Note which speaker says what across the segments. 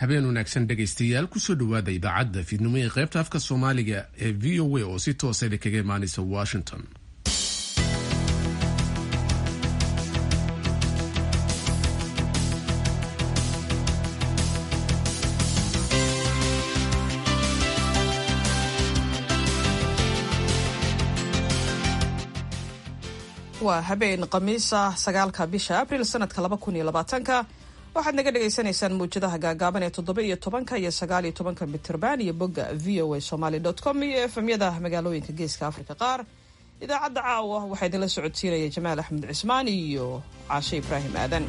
Speaker 1: habeen wanaagsan dhegaystayaal kusoo dhowaada idaacadda fiidnimo ee qaybta afka soomaaliga ee v o a oo si toosa kaga imaanaysa washington
Speaker 2: waa habeen khamiis ah sagaalka bisha abril sanadka laba kun iyo labaatanka waxaad naga dhagaysanaysaan muwjadaha gaagaaban ee toddoba iyo tobanka iyo sagaal iyo tobanka mitirban iyo bogga v o a somaly com iyo efemyada magaalooyinka geeska afrika qaar idaacadda caawa waxaa idinla socodsiinaya jamaal axmed cismaan iyo caashe ibraahim aadan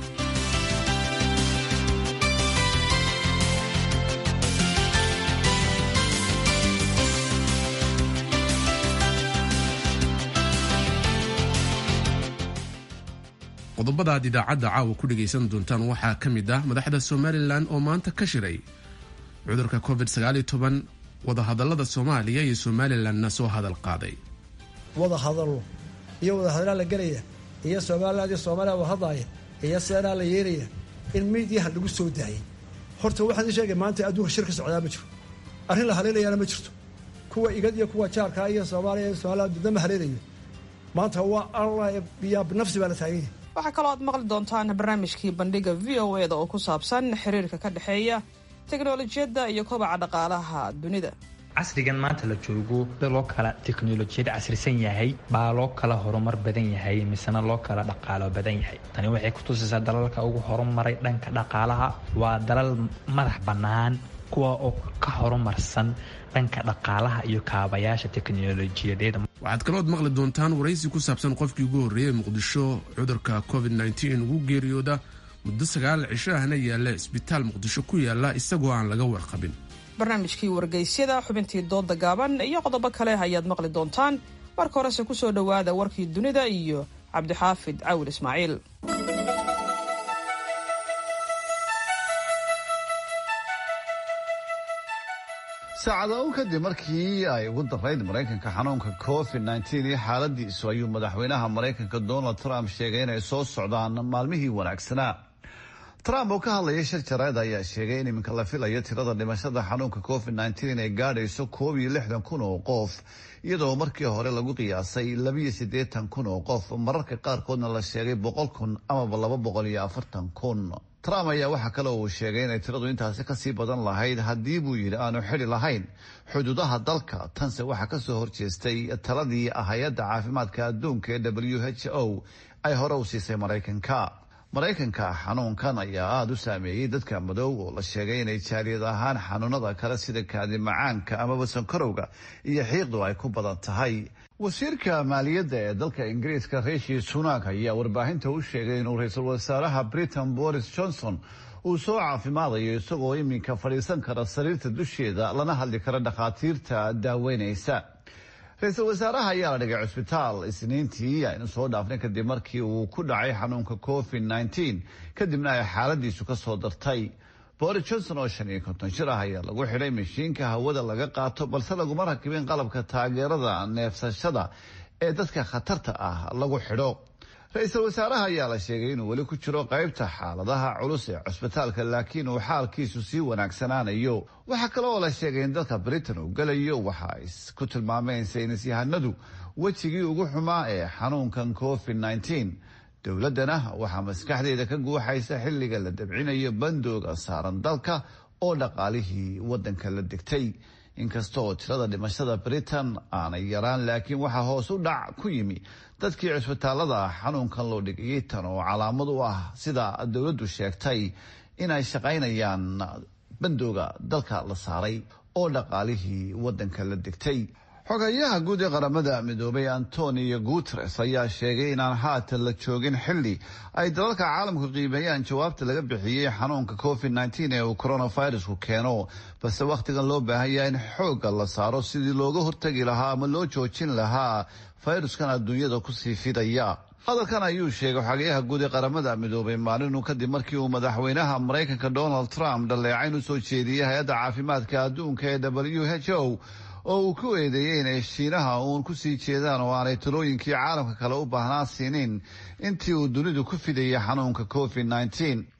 Speaker 1: qodobada aad idaacadda caawa ku dhegaysan doontaan waxaa ka mid ah madaxda somalilan oo maanta ka shiray cudurka covid wadahadalada soomaaliya iyo somalilanna soo hadal qaaday
Speaker 3: wada hadallo iyo wadahadalaa la gelaya iyo somaliland iyo soomaaliya wada hadlaaya iyo seenaa la yeelaya in miidyaha lagu soo daayay horta waxaan ii sheegay maanta adduunka shir ka socdaa ma jiro arrin la haleelayaana ma jirto kuwa igad iyo kuwa jaarkaa iyo soomaaliya iyo somaliland midna ma haleelayo maanta waa allah biyaa binafsi baa la taaganya
Speaker 2: waxaa kaloo aad maqli doontaan barnaamijkii bandhiga v o eda oo ku saabsan xiriirka ka dhexeeya teknolojiyadda iyo kobaca dhaqaalaha dunida
Speaker 4: casrigan maanta la joogo loo kala teknolojiyad casrisan yahay baa loo kala horumar badan yahay misena loo kala dhaqaalo badan yahay tani waxay kutusaysaa dalalka ugu horumaray dhanka dhaqaalaha waa dalal madax bannaan kuwa oo ka horumarsan dhanka dhaqaalaha iyo kaabayaasha teknolojiyadeed
Speaker 1: waxaad kalood maqli doontaan waraysi ku saabsan qofkii ugu horreeyey muqdisho cudurka covid ugu geeriyooda muddo sagaal cisho ahna yaalla isbitaal muqdisho ku yaala isagoo aan laga warqabin
Speaker 2: barnaamijkii wargeysyada xubintii dooda gaaban iyo qodobo kale ayaad maqli doontaan marka horese kusoo dhowaada warkii dunida iyo cabdixaafid cawil ismaaciil
Speaker 5: saacado kadib markii ay ugu darayd maraykanka xanuunka covid iyo xaaladiisu ayuu madaxweynaha maraykanka donald trump sheegay inay soo socdaan maalmihii wanaagsanaa trump oo ka hadlaya shir jarayd ayaa sheegay in iminka la filayo tirada dhimashada xanuunka covid inay gaadhayso koob iyo lixdan kun oo qof iyadoo markii hore lagu qiyaasay labiyo siddeetan kun oo qof mararka qaarkoodna la sheegay boqol kun amaba laba boqol iyo afartan kun trump ayaa waxaa kale uu sheegay inay tiradu intaasi kasii badan lahayd haddii buu yidhi aanu xidi lahayn xuduudaha dalka tanse waxaa kasoo horjeestay taladii hay-adda caafimaadka adduunka ee w h o ay hore u siisay maraykanka maraykanka xanuunkan ayaa aada u saameeyey dadka madow oo la sheegay inay jaaliyad ahaan xanuunada kale sida kaadi macaanka amaba sankarowga iyo xiiqdu ay ku badan tahay wasiirka maaliyadda ee dalka ingiriiska rishi sunak ayaa warbaahinta u sheegay inuu ra-iisul wasaaraha britain boris johnson uu soo caafimaadayo isagoo iminka fadhiisan kara sariirta dusheeda lana hadli kara dhakhaatiirta daaweynaysa ra-iisul wasaaraha ayaa la dhigay cusbitaal isniintii aynu soo dhaafnay kadib markii uu ku dhacay xanuunka covid kadibna ay xaaladiisu ka soo dartay boris johnson oo shan iyo konton jir ah ayaa lagu xidhay mashiinka hawada laga qaato balse laguma rakibin qalabka taageerada neefsashada ee dadka khatarta ah lagu xidho ra-iisul wasaaraha ayaa la sheegay inuu weli ku jiro qaybta xaaladaha culus ee cusbitaalka laakiin uu xaalkiisu sii wanaagsanaanayo waxaa kale oo la sheegay in dalka britain uu gelayo waxa ay ku tilmaameen saynisyahanadu wejigii ugu xumaa ee xanuunkan covid dowladdana waxaa maskaxdeeda ka guuxaysa xilliga la dabcinayo bandooga saaran dalka oo dhaqaalihii waddanka la degtay inkasta oo tirada dhimashada britain aanay yaraan laakiin waxaa hoos u dhac ku yimi dadkii cusbitaalada xanuunkan loo dhigayay tan oo calaamad u ah sida dowladdu sheegtay inay shaqaynayaan bandooga dalka la saaray oo dhaqaalihii waddanka la degtay xogayaha guud ee qaramada midoobay antonio guteres ayaa sheegay inaan haatan la joogin xilli ay dalalka caalamku qiimeeyaan jawaabta laga bixiyey xanuunka covid ee uu coronavirusku keeno balse wakhtigan loo baahanyaa in xoogga la saaro sidii looga hortagi lahaa ama loo joojin lahaa fayruskan adduunyada kusii fidaya hadalkan ayuu sheegay xogayaha guud ee qaramada midoobay maalinu kadib markii uu madaxweynaha maraykanka donald trump dhaleecayn u soo jeediyey hay-adda caafimaadka adduunka ee w h o oo uu ku eedeeyey inay shiinaha uun ku sii jeedaan oo aanay talooyinkii caalamka kale u baahnaa siinin intii uu dunidu ku fidayay xanuunka covid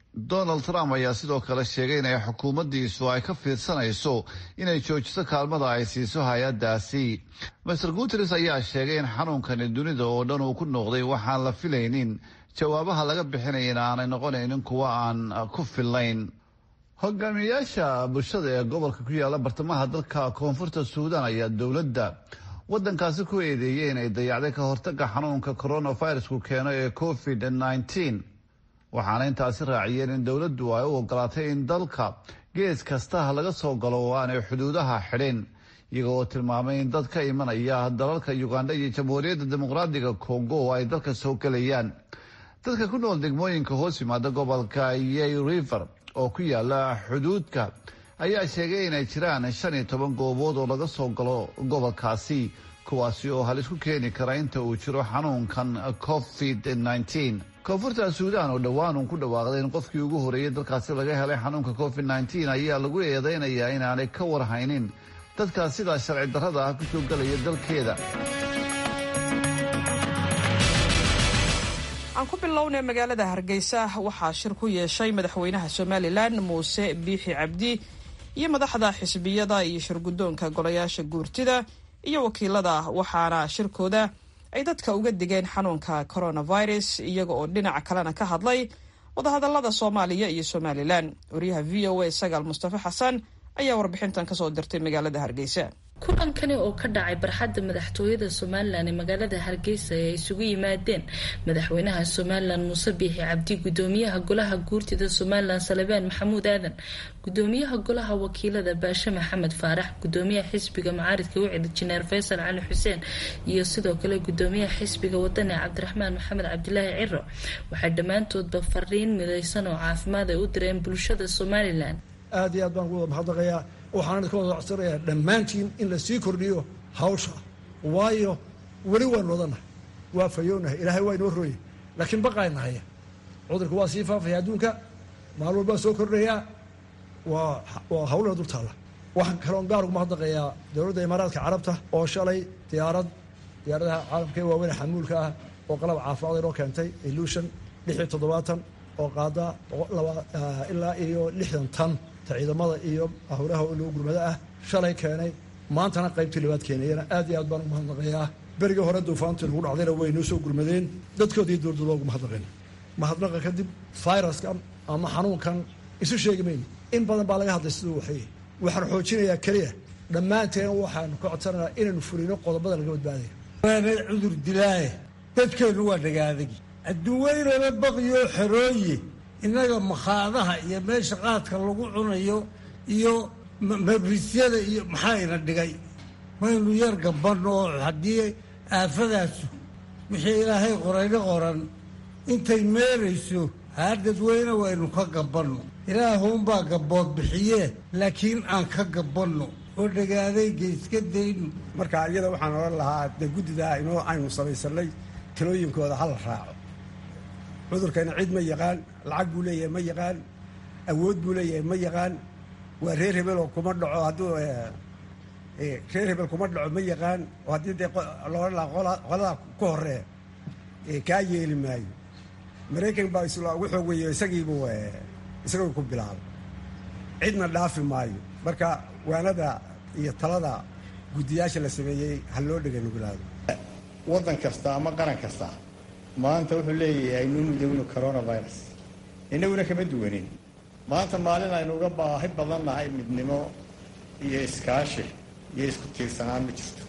Speaker 5: donald trump ayaa sidoo kale sheegay inay xukuumaddiisu ay ka fiirsanayso inay joojiso kaalmada ay siiso hay-addaasi master guteres ayaa sheegay in xanuunkani dunida oo dhan uu ku noqday waxaan la filaynin jawaabaha laga bixinaya in aanay noqonaynin kuwa aan ku fillayn hogaamiyayaasha bulshada ee gobolka ku yaala bartamaha dalka koonfurta suudan ayaa dowladda waddankaasi ku eedeeyey inay dayacday ka hortaga xanuunka coronavirusku keeno ee covid nneteen waxaana intaasi raaciyeen in dowladdu ay u ogolaatay in dalka gees kasta laga soo galo oo aanay xuduudaha xidhin iyaga oo tilmaamay in dad ka imanaya dalalka uganda iyo jamhuuriyadda dimuqraadiga congo oo ay dalka soo gelayaan dadka ku nool degmooyinka hoos yimaada gobolka yey river oo ku yaala xuduudka ayaa sheegay inay jiraan shan iyo toban goobood oo laga soo galo gobolkaasi kuwaasi oo halis ku keeni kara inta uu jiro xanuunkan covid nneteen koonfurta suudaan oo dhowaan uun ku dhawaaqday in qofkii ugu horreeyay dalkaasi laga helay xanuunka covid nneteen ayaa lagu eedeynayaa inaanay ka warhaynin dadkaas sidaa sharci darrada ah kusoo gelaya dalkeeda
Speaker 2: aan ku bilownay magaalada hargeysa waxaa shir ku yeeshay madaxweynaha somalilan muuse biixi cabdi iyo madaxda xisbiyada iyo shirguddoonka golayaasha guurtida iyo wakiilada waxaana shirkooda ay dadka uga digeen xanuunka coronavirus iyaga oo dhinaca kalena ka hadlay wadahadalada soomaaliya iyo somalilan wariyaha v o a sagaal mustafa xasan ayaa warbixintan kasoo dirtay magaalada hargeysa
Speaker 6: kulankani oo ka dhacay barxadda madaxtooyada somalilan ee magaalada hargeysa ee ay isugu yimaadeen madaxweynaha somalilan muuse biixi cabdi gudoomiyaha golaha guurtida somalilan salebaan maxamuud aadan gudoomiyaha golaha wakiilada baashe maxamed faarax gudoomiyaha xisbiga macaaridka wicid jineer faysal cali xuseen iyo sidoo kale gudoomiyaha xisbiga wadani cabdiraxmaan maxamed cabdilaahi ciro waxay dhammaantoodba fariin mideysan oo caafimaad ay u direen bulshada somalilan
Speaker 3: aad iyo aad baan ugu mahadnaqayaa waxaan idinka wada codsanayaa dhammaantiin in la sii kordhiyo hawsha waayo weli waan wadanahay waa fayoonahay ilaahay waa inoo rooyay laakiin baqaynahaya cudurka waa sii faafaya adduunka maalin walbaa soo kordhayaa waa waa hawlana dul taalla waxaan kaloon gaar ugu mahadnaqayaa dowladda imaaraadka carabta oo shalay diyaarad diyaaradaha caalamka ee waaweyn xamuulka ah oo qalab caafimaad inoo keentay illusion lix iyo toddobaatan oo qaada ilaa iyo lixdan tan ciidamada iyo howlaha loo gurmado ah shalay keenay maantana qaybtii labaad keenayana aad iyo aad baan ugu mahadnaqayaa berigii hore duufaantii lagu dhacdayna way noo soo gurmadeen dadkoodii dowladda loogu mahadnaqeen mahadnaqa kadib viruskan ama xanuunkan isu sheegi mayno in badan baa laga hadlay siduu waxay waxaan xoojinayaa keliya dhammaanteen waxaanu ka codsanaynaa inaynu fulino qodobada laga badbaadaya
Speaker 7: waana cudur dilaaye dadkeennu waa dhagaadagi adduunweynaba baqiyoo xerooye innaga makhaadaha iyo meesha qaadka lagu cunayo iyo mabrisyada iyo maxaayna dhigay waynu yar gabanno oo haddii aafadaasu wixii ilaahay qorayna qoran intay meerayso haa dadweyne waynu ka gabanno ilaahuunbaa gabood bixiyee laakiin aan ka gabanno oo dhagaadayga iska dayno
Speaker 8: marka iyada waxaan odhan lahaa de guddidaa inoo aynu samaysanay talooyinkooda hala raaco cudurkana cid ma yaqaan lacag buu leeyahay ma yaqaan awood buu leeyahay ma yaqaan waa reer hebeloo kuma dhaco hadduu reer hebel kuma dhaco ma yaqaan oo haddii dee loodhan lahaa qoladaa ku horee kaa yeeli maayo maraykan baa isla ugu xoog weeye isagiibu isagoo ku bilaabay cidna dhaafi maayo marka waanada iyo talada guddiyaasha la sameeyey ha loo dhega nugulaado
Speaker 9: waddan kasta ama qaran kasta maanta wuxuu leeyahay aynu mudowno coronavirus innaguna kama duwanin maanta maalin aynu uga baahi badan nahay midnimo iyo iskaashi iyo isku tiirsanaan ma jirto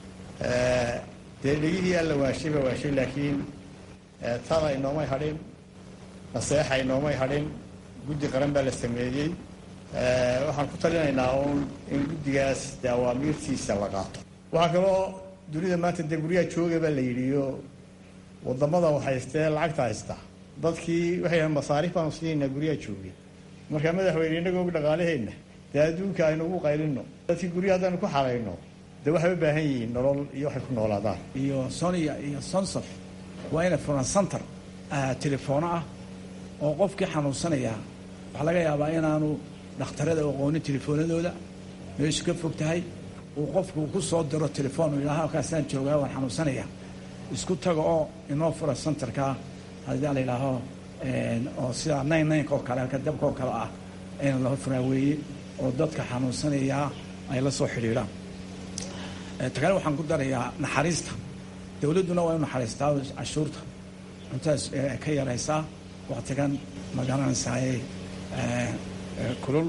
Speaker 9: dee dhegihii alla waashay baa waashay laakiin tada inoomay hadhin naseexa inoomay hadhin guddi qaran baa la sameeyey waxaan ku talinaynaa uun in guddigaas dee awaamiirtiisa la qaato waxaa kaloo dunida maanta dee guryaha jooga baa la yidhiyo wadamada haystee lacagta haysta dadkii waxay yahan masaariif baanu siinaynaa guryaha joogay markaa madaxweyne inagoo dhaqaalaheenna dee adduunka aynu ugu qaylino dadkii guryaha haddaynu ku xarayno dee waxay u baahan yihiin nolol iyo waxay ku noolaadaan
Speaker 10: iyo sonia iyo sonsof waa inay furan center telefoono ah oo qofkii xanuunsanaya waxaa laga yaabaa inaanu dhakhtarada aqoonin telefoonadooda meeshu ka fog tahay uu qofku ku soo diro telefoon yidhaha halkaasaan joogaa waan xanuunsanaya isku taga oo inoo fura centerka haddii la yidhaaho oo sida nayn naynka oo kale halka dabka oo kale ah in la furaa weeye oo dadka xanuunsanayaa ay la soo xidhiidhaan ta kale waxaan ku darayaa naxariista dowladduna waa inu naxariistaa cashuurta cuntadas ka yaraysaa waktigan magaranaysaayey kulul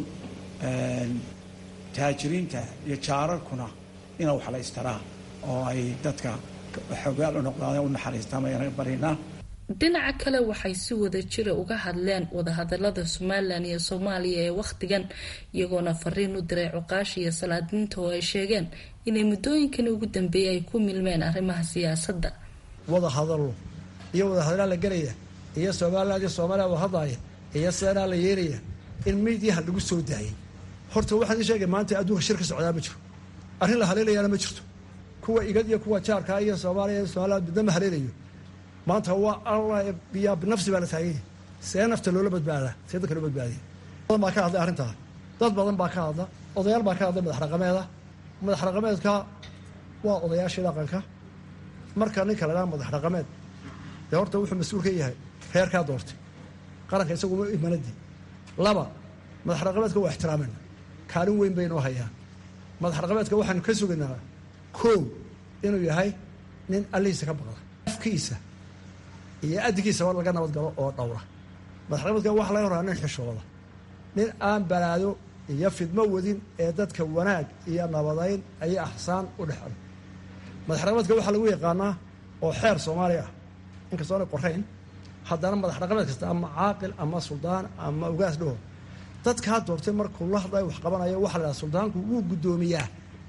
Speaker 10: taajiriinta iyo jaararkuna ina wax la istaraa oo ay dadka xogaal u noqdaan u naxariistaan ayaan barinaa
Speaker 6: dhinaca kale waxay si wada jira uga hadleen wadahadalada somalilan iyo soomaaliya ee wakhtigan iyagoona fariin u diray cuqaasha iyo salaadiinta oo ay sheegeen inay muddooyinkan ugu dambeeyay ay ku milmeen arrimaha siyaasadda
Speaker 3: wada hadallo iyo wada hadalaa la gelaya iyo somaliland iyo soomaaliya wada hadlaaya iyo seenaa la yeelaya in miidiyaha lagu soo daayay horta waxaan ii sheegay maanta adduunka shir ka socdaa ma jiro arrin la haleelayaana ma jirto kuwa igad iyo kuwa jaarkaa iyo soomaaliya iyo somaliland midna ma haleelayo maanta waa alla biyaa binafsi baa la taaganya see nafta loola badbaadaa see dadka loo badbaadiya badan baa ka hadlay arrintaa dad badan baa ka hadla odayaal baa ka hadlay madax raqameeda madax raqameedka waa odayaashii dhaqanka marka ninka la dhaha madax raqameed dee horta wuxuu mas-uul ka yahay reerkaa doortay qaranka isaguma imanadii laba madax raqameedka waa ixtiraamena kaalin weyn baynoo hayaan madax raqameedka waxaanu ka sugaynaa koow inuu yahay nin allihiisa ka baqda afkiisa iyo addigiisaba laga nabadgalo oo dhowra madaxraqameedka waxa laga horaa nin xishooda nin aan balaado iyo fidmo wadin ee dadka wanaag iyo nabadayn ayay axsaan u dhexda madaxraqameedka waxaa lagu yaqaanaa oo xeer soomaaliya ah inkastoona qorayn haddana madax raqameed kasta ama caaqil ama suldaan ama ugaas dhaho dadkaa doortay markuu la hadlayo wax qabanayo waxa la dhaha suldaanku wuu guddoomiyaa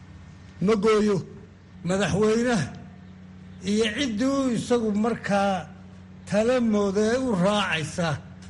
Speaker 3: ma gooyo
Speaker 7: madaxweynaha iyo ciddii u isagu markaa tala mooda ee u raacaysa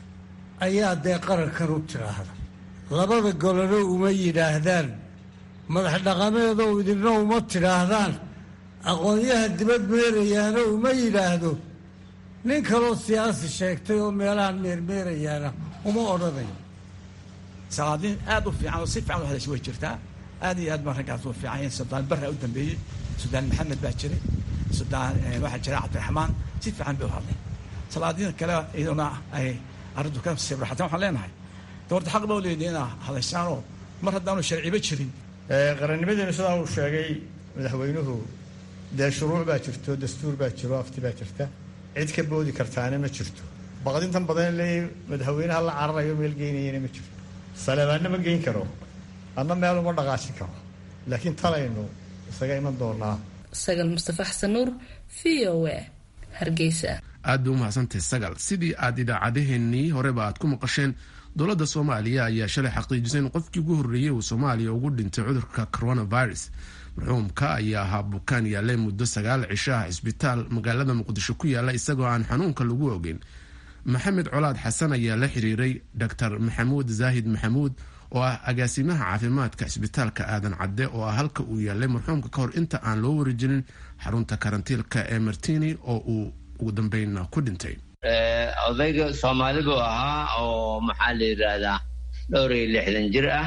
Speaker 7: ayaa dee qarankan u tidhaahda labada golano uma yidhaahdaan madax dhaqameedoo idinna uma tidhaahdaan aqoonyaha dibad meerayaana uma yidhaahdo nin kaloo siyaasi sheegtay oo meelahan meermeerayaana uma odhanayo
Speaker 10: salaadiin aad u fiican oo si fiican u hadasha way jirtaa aad iyo aad baan raggaas u fiican yahin suldaan barra u dambeeyey suldaan maxamed baa jiray suldaan waxaa jira cabdiraxmaan si fiican bay u hadleen salaadiin kale iyaduna ay arrintu ka sibraxateen waxaan leenahay doorta xaq baa u leedahay inaa hadashaanoo mar haddaanu sharciba jirin
Speaker 11: qarannimadeenu sidaa uu sheegay madaxweynuhu dee shuruuc baa jirto dastuur baa jiro afti baa jirta cid ka boodi kartaana ma jirto baqdintan badan leey madaxweynaha la cararayo meel geynayana ma jirto saleebaanna ma geyn karo adna meel uma dhaqaajin karo laakiin talaynu isaga iman doonaa
Speaker 6: sagal mustafa xasan nuur v o a hargeysa
Speaker 1: aad bay u mahadsantahay sagal sidii aad idaacadeheennii horeba aad ku maqasheen dowladda soomaaliya ayaa shalay xaqiijisay in qofkii ugu horreeyey uu soomaaliya ugu dhintay cudurka coronavirus marxuumka ayaa ahaa bukaan yaallay muddo sagaal cisho ah cisbitaal magaalada muqdisho ku yaalla isagoo aan xanuunka lagu ogeyn maxamed colaad xasan ayaa la xiriiray doctor maxamuud zaahid maxamuud oo ah agaasimaha caafimaadka cisbitaalka aadan cadde oo ah halka uu yaallay marxuumka ka hor inta aan loo warijinin xarunta karantiilka ee martini oo uu ugu dambeyn ku dhintay
Speaker 12: odayga soomaali buu ahaa oo maxaa la yidhaahdaa dhowr iyo lixdan jir ah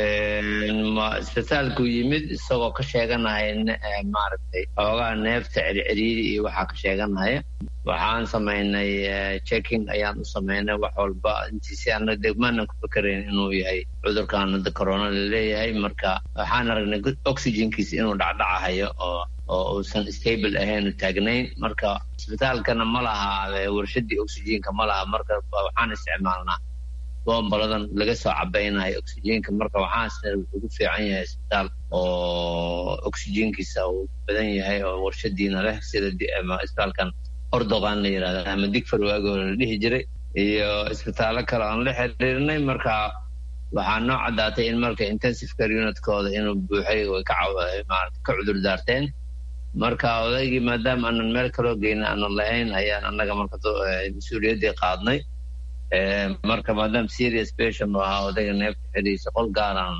Speaker 12: isbitaalku yimid isagoo ka sheeganaya maaragtay xoogaa neefta circiriiri iyo waxaa ka sheeganaya waxaan samaynay checking ayaan u samaynay wax walba intiisi ana degmaanan ku fikerayn inuu yahay cudurkan hadda corona laleeyahay marka waxaan aragnay oxygenkiisa inuu dhacdhacahayo oo oo uusan stable ahayn taagnayn marka isbitaalkana ma laha warshadii oxygenka ma laha marka waxaan isticmaalnaa bombaladan laga soo cabaynayo oxygenka marka waxaasna wuxuu ku fiican yahay isbitaal oo oxygenkiisa uu badan yahay oo warshadiina leh sida isbitaalkan ordogan la yirahda ama digfar waagoo la dhihi jiray iyo isbitaallo kale aan la xiriirnay marka waxaa noo caddaatay in marka intensive care unitkooda inuu buuxay way ka ka cudur daarteen marka odaygii maadaama aanan meel kaloo geyna aanan lahayn ayaan annaga marka mas-uuliyaddii qaadnay marka maadaama serious patient u ahaa odayga neefta xidhiisa qol gaaraan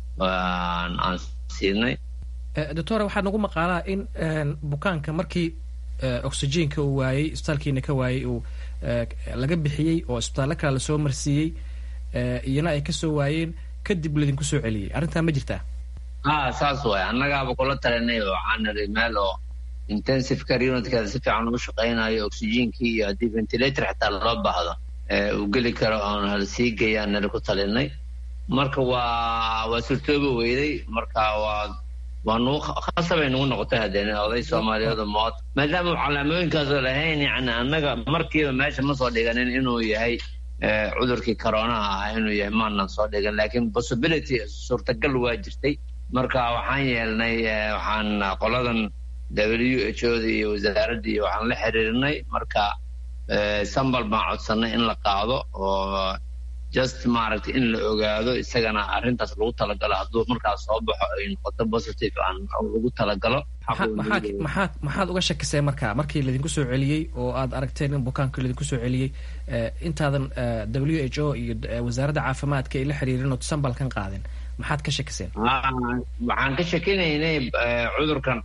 Speaker 12: aan siinay
Speaker 13: doctor waxaa nagu maqaalaa in bukaanka markii oxygenka uu waayey isbitaalkiina ka waayey uu laga bixiyey oo isbitaallo kale lasoo marsiiyey iyana ay kasoo waayeen kadib laydinku soo celiyey arrintaa ma jirtaa
Speaker 12: ha saas waay annagaaba kula talinay waxaan niri meel oo intensive care unitkeeda si fiican ugu shaqaynayo oxygenkii iyo haddii ventilator xitaa loo baahdo uu geli karo oon hala sii geeyaan nala ku talinay marka waa waa surtooba weyday marka waa waa nugu khasabay nugu noqotay haddeen oday soomaaliyeed mood maadaama calaamooyinkaasoo lahayn yani annaga markiiba meesha ma soo dhiganin inuu yahay cudurkii coronaha ah inuu yahay maanan soo dhigan laakiin possibility suurtagal waa jirtay marka waxaan yeelnay waxaan qoladan w h o da iyo wasaaradda iyo waxaan la xiriirinay marka sambal baan codsanay in la qaado oo just maaragtay in la ogaado isagana arrintaas lagu talagalo hadduu markaas soo baxo ay noqoto positive aan lagu talagalo
Speaker 13: maxaad maxaad uga shakiseen marka markii laydinku soo celiyey oo aad aragteen in bukaanka laydinku soo celiyey intaadan w h o iyo wasaaradda caafimaadka ay la xiriirin oo sambalkan qaadin maxaad ka shakiseen
Speaker 12: waxaan ka shakinaynay cudurkan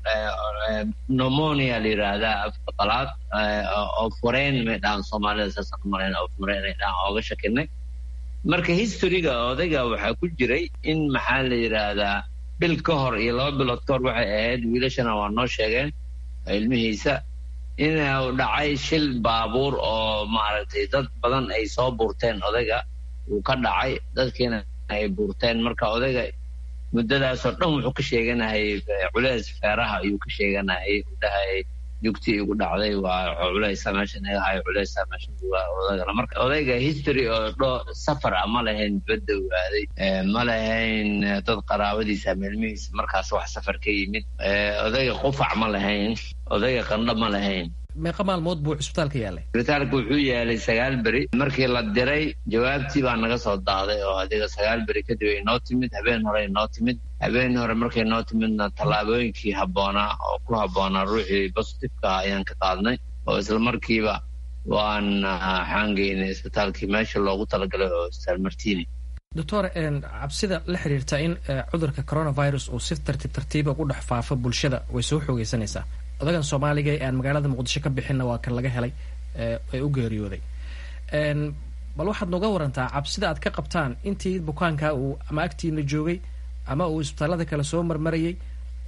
Speaker 12: pneumonia la yidhaahdaa afka qalaad oo fureen may dhahan soomaalida saasaan u malayn oo fureen ay dhahan ooga shakinay marka historyga odayga waxaa ku jiray in maxaa la yidhaahdaa bil ka hor iyo laba bilood ka hor waxay ahayd wiilashana waa noo sheegeen ilmihiisa inuu dhacay shil baabuur oo maaragtay dad badan ay soo buurteen odayga uu ka dhacay dadkiina ay buurteen marka odayga muddadaasoo dhan wuxuu ka sheeganayay culeys feeraha ayuu ka sheeganayay u dhahayay jugtii igu dhacday waa culeysa meesha inaga hayo culeysa meesha odagana marka odayga history oo dho safar ah ma lahayn dibadda ogaaday ma lahayn dad qaraabadiisa ama ilmihiisa markaas wax safar ka yimid odayga qufac ma lahayn odayga qandho ma lahayn
Speaker 13: meeqa maalmood buu cisbitaalka yaalay
Speaker 12: cisbitaalka wuxuu yaalay sagaal beri markii la diray jawaabtii baa naga soo daaday oo adiga sagaal beri kadib ay noo timid habeen hore ay noo timid habeen hore markay noo timidna tallaabooyinkii habboonaa oo ku habboonaa ruuxii positifeka ayaan ka qaadnay oo isla markiiba waan xaangeynay isbitaalkii meesha loogu talagalay oo isbitaal martini
Speaker 13: doctor cabsida la xiriirta in cudurka coronavirus uu si tartiib tartiiba ugu dhex faafo bulshada way soo xoogeysanaysaa odagan soomaaliga ee aan magaalada muqdisho ka bixinna waa kan laga helay ee u geeriyooday bal waxaad nooga warantaa cabsida aad ka qabtaan intii bukaanka uu ama agtiina joogay ama uu isbitaalada kale soo marmarayay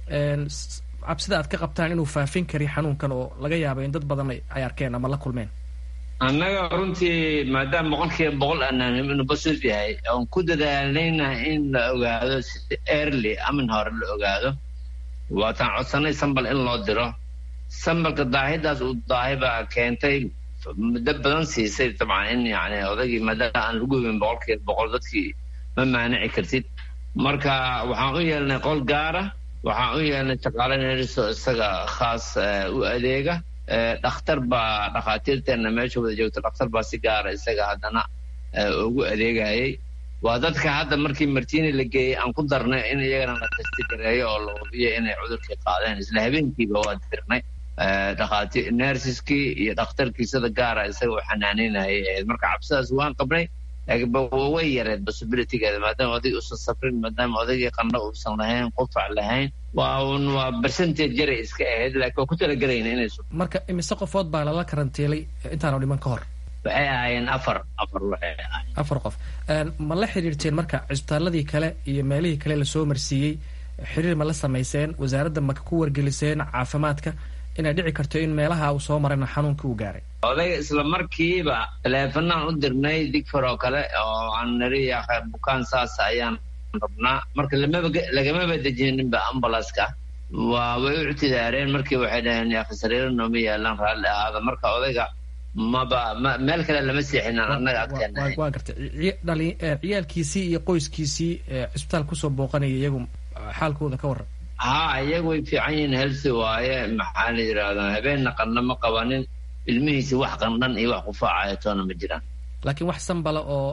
Speaker 13: cabsida aad ka qabtaan inuu faafin kari xanuunkan oo laga yaaba in dad badan ay arkeen ama la kulmeen
Speaker 12: annaga runtii maadaama boqolkiiba boqol aanaan inuu positive yahay oon ku dadaalayna in la ogaado si early amin hore la ogaado waataan codsanay sambal in loo diro sambalka daahidaas uu daahi baa keentay muddo badan siisay dabcan in yani odaygii maadaama aan lagu hubin boqolkiiba boqol dadkii ma maanici kartid marka waxaan u yeelnay qol gaara waxaan u yeelnay shaqaale neriso isaga khaas u adeega dhakhtar baa dhakhaatiirteenna meesha wada joogta dhakhtar baa si gaara isaga haddana ugu adeegayay waa dadka hadda markii martini la geeyey aan ku darnay in iyagana la testi gareeyo oo la hubiyo inay cudurkii qaadeen isla habeenkiiba waa dirnay dhakhaati nersiskii iyo dhakhtarkii sida gaara isaga u xanaanaynayay ahayd marka cabsidaas waan qabnay laakiin way yareed possibilitygeeda maadaama oday uusan safrin maadaama odaygii qandho uusan lahayn qufac lahayn waa un waa percentage yaray iska ahayd laakiin waa ku talagelayna inay
Speaker 13: marka imise qofood baa lala karantiilay intaanu dhiman ka hor
Speaker 12: waxay ahaayeen afar afar waxay ahaayeen
Speaker 13: afar qof ma la xiriirteen marka cisbitaaladii kale iyo meelihii kale lasoo marsiiyey xiriir ma la samayseen wasaaradda ma ku wargeliseen caafimaadka inay dhici karto in meelaha uu soo marayna xanuunka uu gaaray
Speaker 12: odayga isla markiiba taleefanaan u dirnay digfar oo kale oo aan nari bukaan saas ayaan rabnaa marka lagamaba dejininba ambulanska waa way u ictidaareen markii waxay dhaheen yaakhi sariiro nooma yaalaan raalli ahaada marka odayga maba meel kale lama seexinaan annaga agteena
Speaker 13: waa gartay ciyaalkiisii iyo qoyskiisii cisbitaal kusoo booqanaya iyagu xaalkooda ka warran
Speaker 12: ha iyagu way fiican yihiin helsi waaye maxaa la yidhaahdaa habeenna qandho ma qabanin ilmihiisi wax qandhan iyo wax qufaacaya toona ma jiraan
Speaker 13: laakiin wax sanbala oo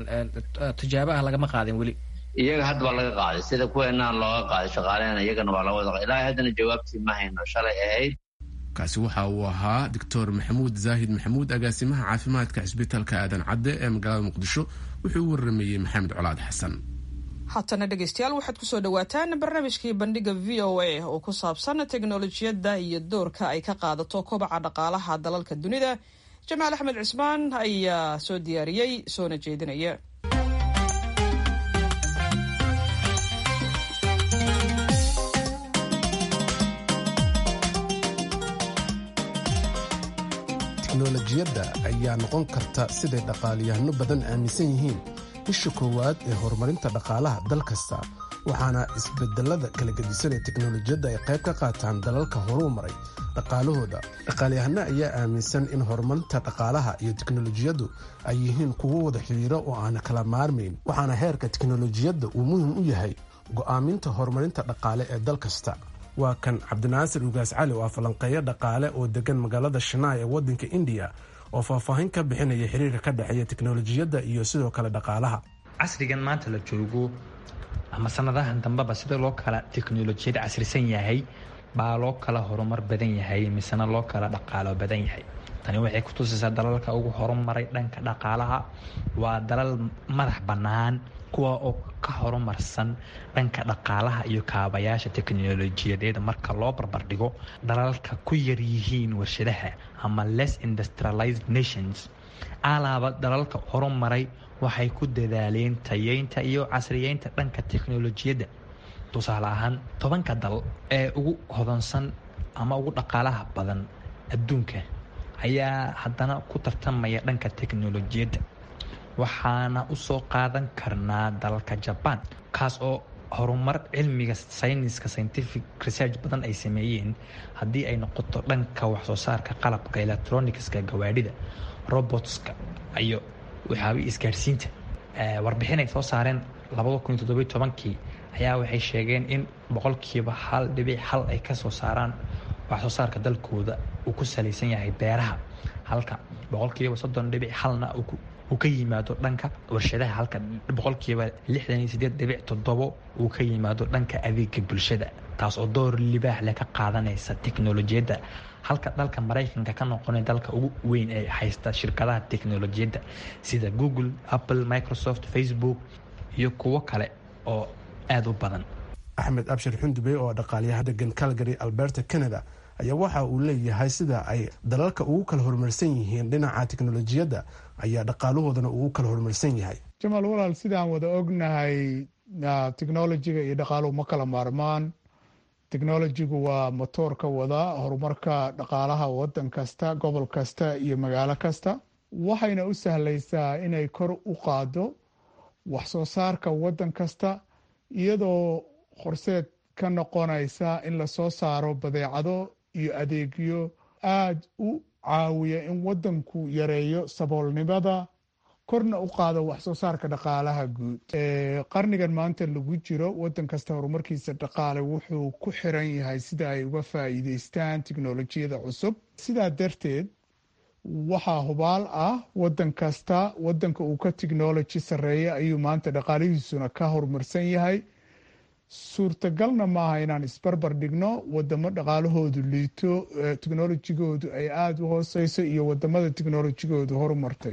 Speaker 13: tijaabo ah lagama qaadin weli
Speaker 12: iyaga hadda waa laga qaaday sida kuweenaa looga qaaday shaqaalehena iyagana waa laga wada ilaahay haddana jawaabtii ma hayno shalay ahayd
Speaker 1: kaasi waxa uu ahaa doctor maxamuud zaahid maxamuud agaasimaha caafimaadka cisbitaalka aadan cadde ee magaalada muqdisho wuxuu u waramayey maxamed colaad xasan
Speaker 2: haatana dhegeystayaal waxaad kusoo dhawaataan barnaamijkii bandhiga v o a oo ku saabsan teknolojiyadda iyo doorka ay ka qaadato kobaca dhaqaalaha dalalka dunida jamaal axmed cismaan ayaa soo diyaariyey soona jeedinaya
Speaker 1: teknolojiyadda ayaa noqon karta siday dhaqaaliyahano badan aaminsan yihiin isha koowaad ee horumarinta dhaqaalaha dal kasta waxaana isbedelada kala gedisan ee teknolojiyadda ay qayb ka qaataan dalalka horuu maray dhaqaalahooda dhaqaalyahano ayaa aaminsan in horumarinta dhaqaalaha iyo teknolojiyaddu ay yihiin kuwo wada xidhiiro oo aan kala maarmayn waxaana heerka teknolojiyadda uu muhim u yahay go'aaminta horumarinta dhaqaale ee dal kasta waa kan cabdinaasir ugaas cali oo ah falanqeeyo dhaqaale oo degan magaalada shanaay ee waddanka indiya oo faahfaahin ka bixinaya xiriirka ka dhexeeya teknolojiyadda iyo sidoo kale dhaqaalaha
Speaker 4: casrigan maanta la joogo ama sanadahan dambeba sida loo kala teknolojiyad casrisan yahay baa loo kala horumar badan yahay misena loo kala dhaqaalo badan yahay tani waxay ku tusaysaa dalalka ugu horumaray dhanka dhaqaalaha waa dalal madax bannaan kuwa oo ka horumarsan dhanka dhaqaalaha iyo kaabayaasha teknolojiyadeed marka loo barbardhigo dalalka ku yar yihiin warshadaha ama less industrialized nations alaaba dalalka horumaray waxay ku dadaaleen tayeynta iyo casriyeynta dhanka teknolojiyadda tusaale ahaan tobanka dal ee ugu hodansan ama ugu dhaqaalaha badan adduunka ayaa haddana ku tartamaya dhanka teknolojiyadda waxaana usoo qaadan karnaa dalalka jabaan kaas oo horumar cilmiga sayniska scientific research badan ay sameeyeen haddii ay noqoto dhanka waxsoo saarka qalabka electronicska gawaadhida robotska iyo waxyaabihii isgaadhsiinta warbixin ay soo saareen kii ayaa waxay sheegeen in boqolkiiba hal dhibic hal ay kasoo saaraan waxsoo saarka dalkooda uu ku salaysan yahay beeraha halka boqolkiiba soddon dhibic halna uu ka yimaado dhanka warshadaha halka boqolkiiba lixdan iyo sideed dhibic toddobo uu ka yimaado dhanka adeega bulshada taas oo door libaax leh ka qaadanaysa teknolojiyadda halka dalka maraykanka ka noqonay dalka ugu weyn ee haysta shirkadaha teknolojiyadda sida google apple microsoft facebook iyo kuwo kale oo aada u badan
Speaker 1: axmed abshir xundubey oo dhaqaalyaha degan calgary alberta canada ayaa waxa uu leeyahay sida ay dalalka ugu kala horumarsan yihiin dhinaca teknolojiyadda ayaa dhaqaalahoodana ugu kala horumarsan yahay
Speaker 14: jamaal walaal sidaan wada ognahay technolojiga iyo dhaqaaluhu ma kala maarmaan technolojigu waa motoorka wada horumarka dhaqaalaha wadan kasta gobol kasta iyo magaalo kasta waxayna u sahlaysaa inay kor u qaado wax soo saarka wadan kasta iyadoo horseed ka noqonaysa in lasoo saaro badeecado iyo adeegyo aada u caawiya in wadanku yareeyo saboolnimada korna u qaado wax soo saarka dhaqaalaha guud qarnigan maanta lagu jiro wadan kasta horumarkiisa dhaqaale wuxuu ku xiran yahay sida ay uga faa'iideystaan tiknolojiyada cusub sidaa darteed waxaa hubaal ah wadan kasta wadanka uu ka technology sareeya ayuu maanta dhaqaalihiisuna ka horumarsan yahay suurtagalna maaha inaan isbarbar dhigno wadamo dhaqaalahoodu liito technolojigoodu ay aada u hooseyso iyo wadamada technolojigoodu horumartay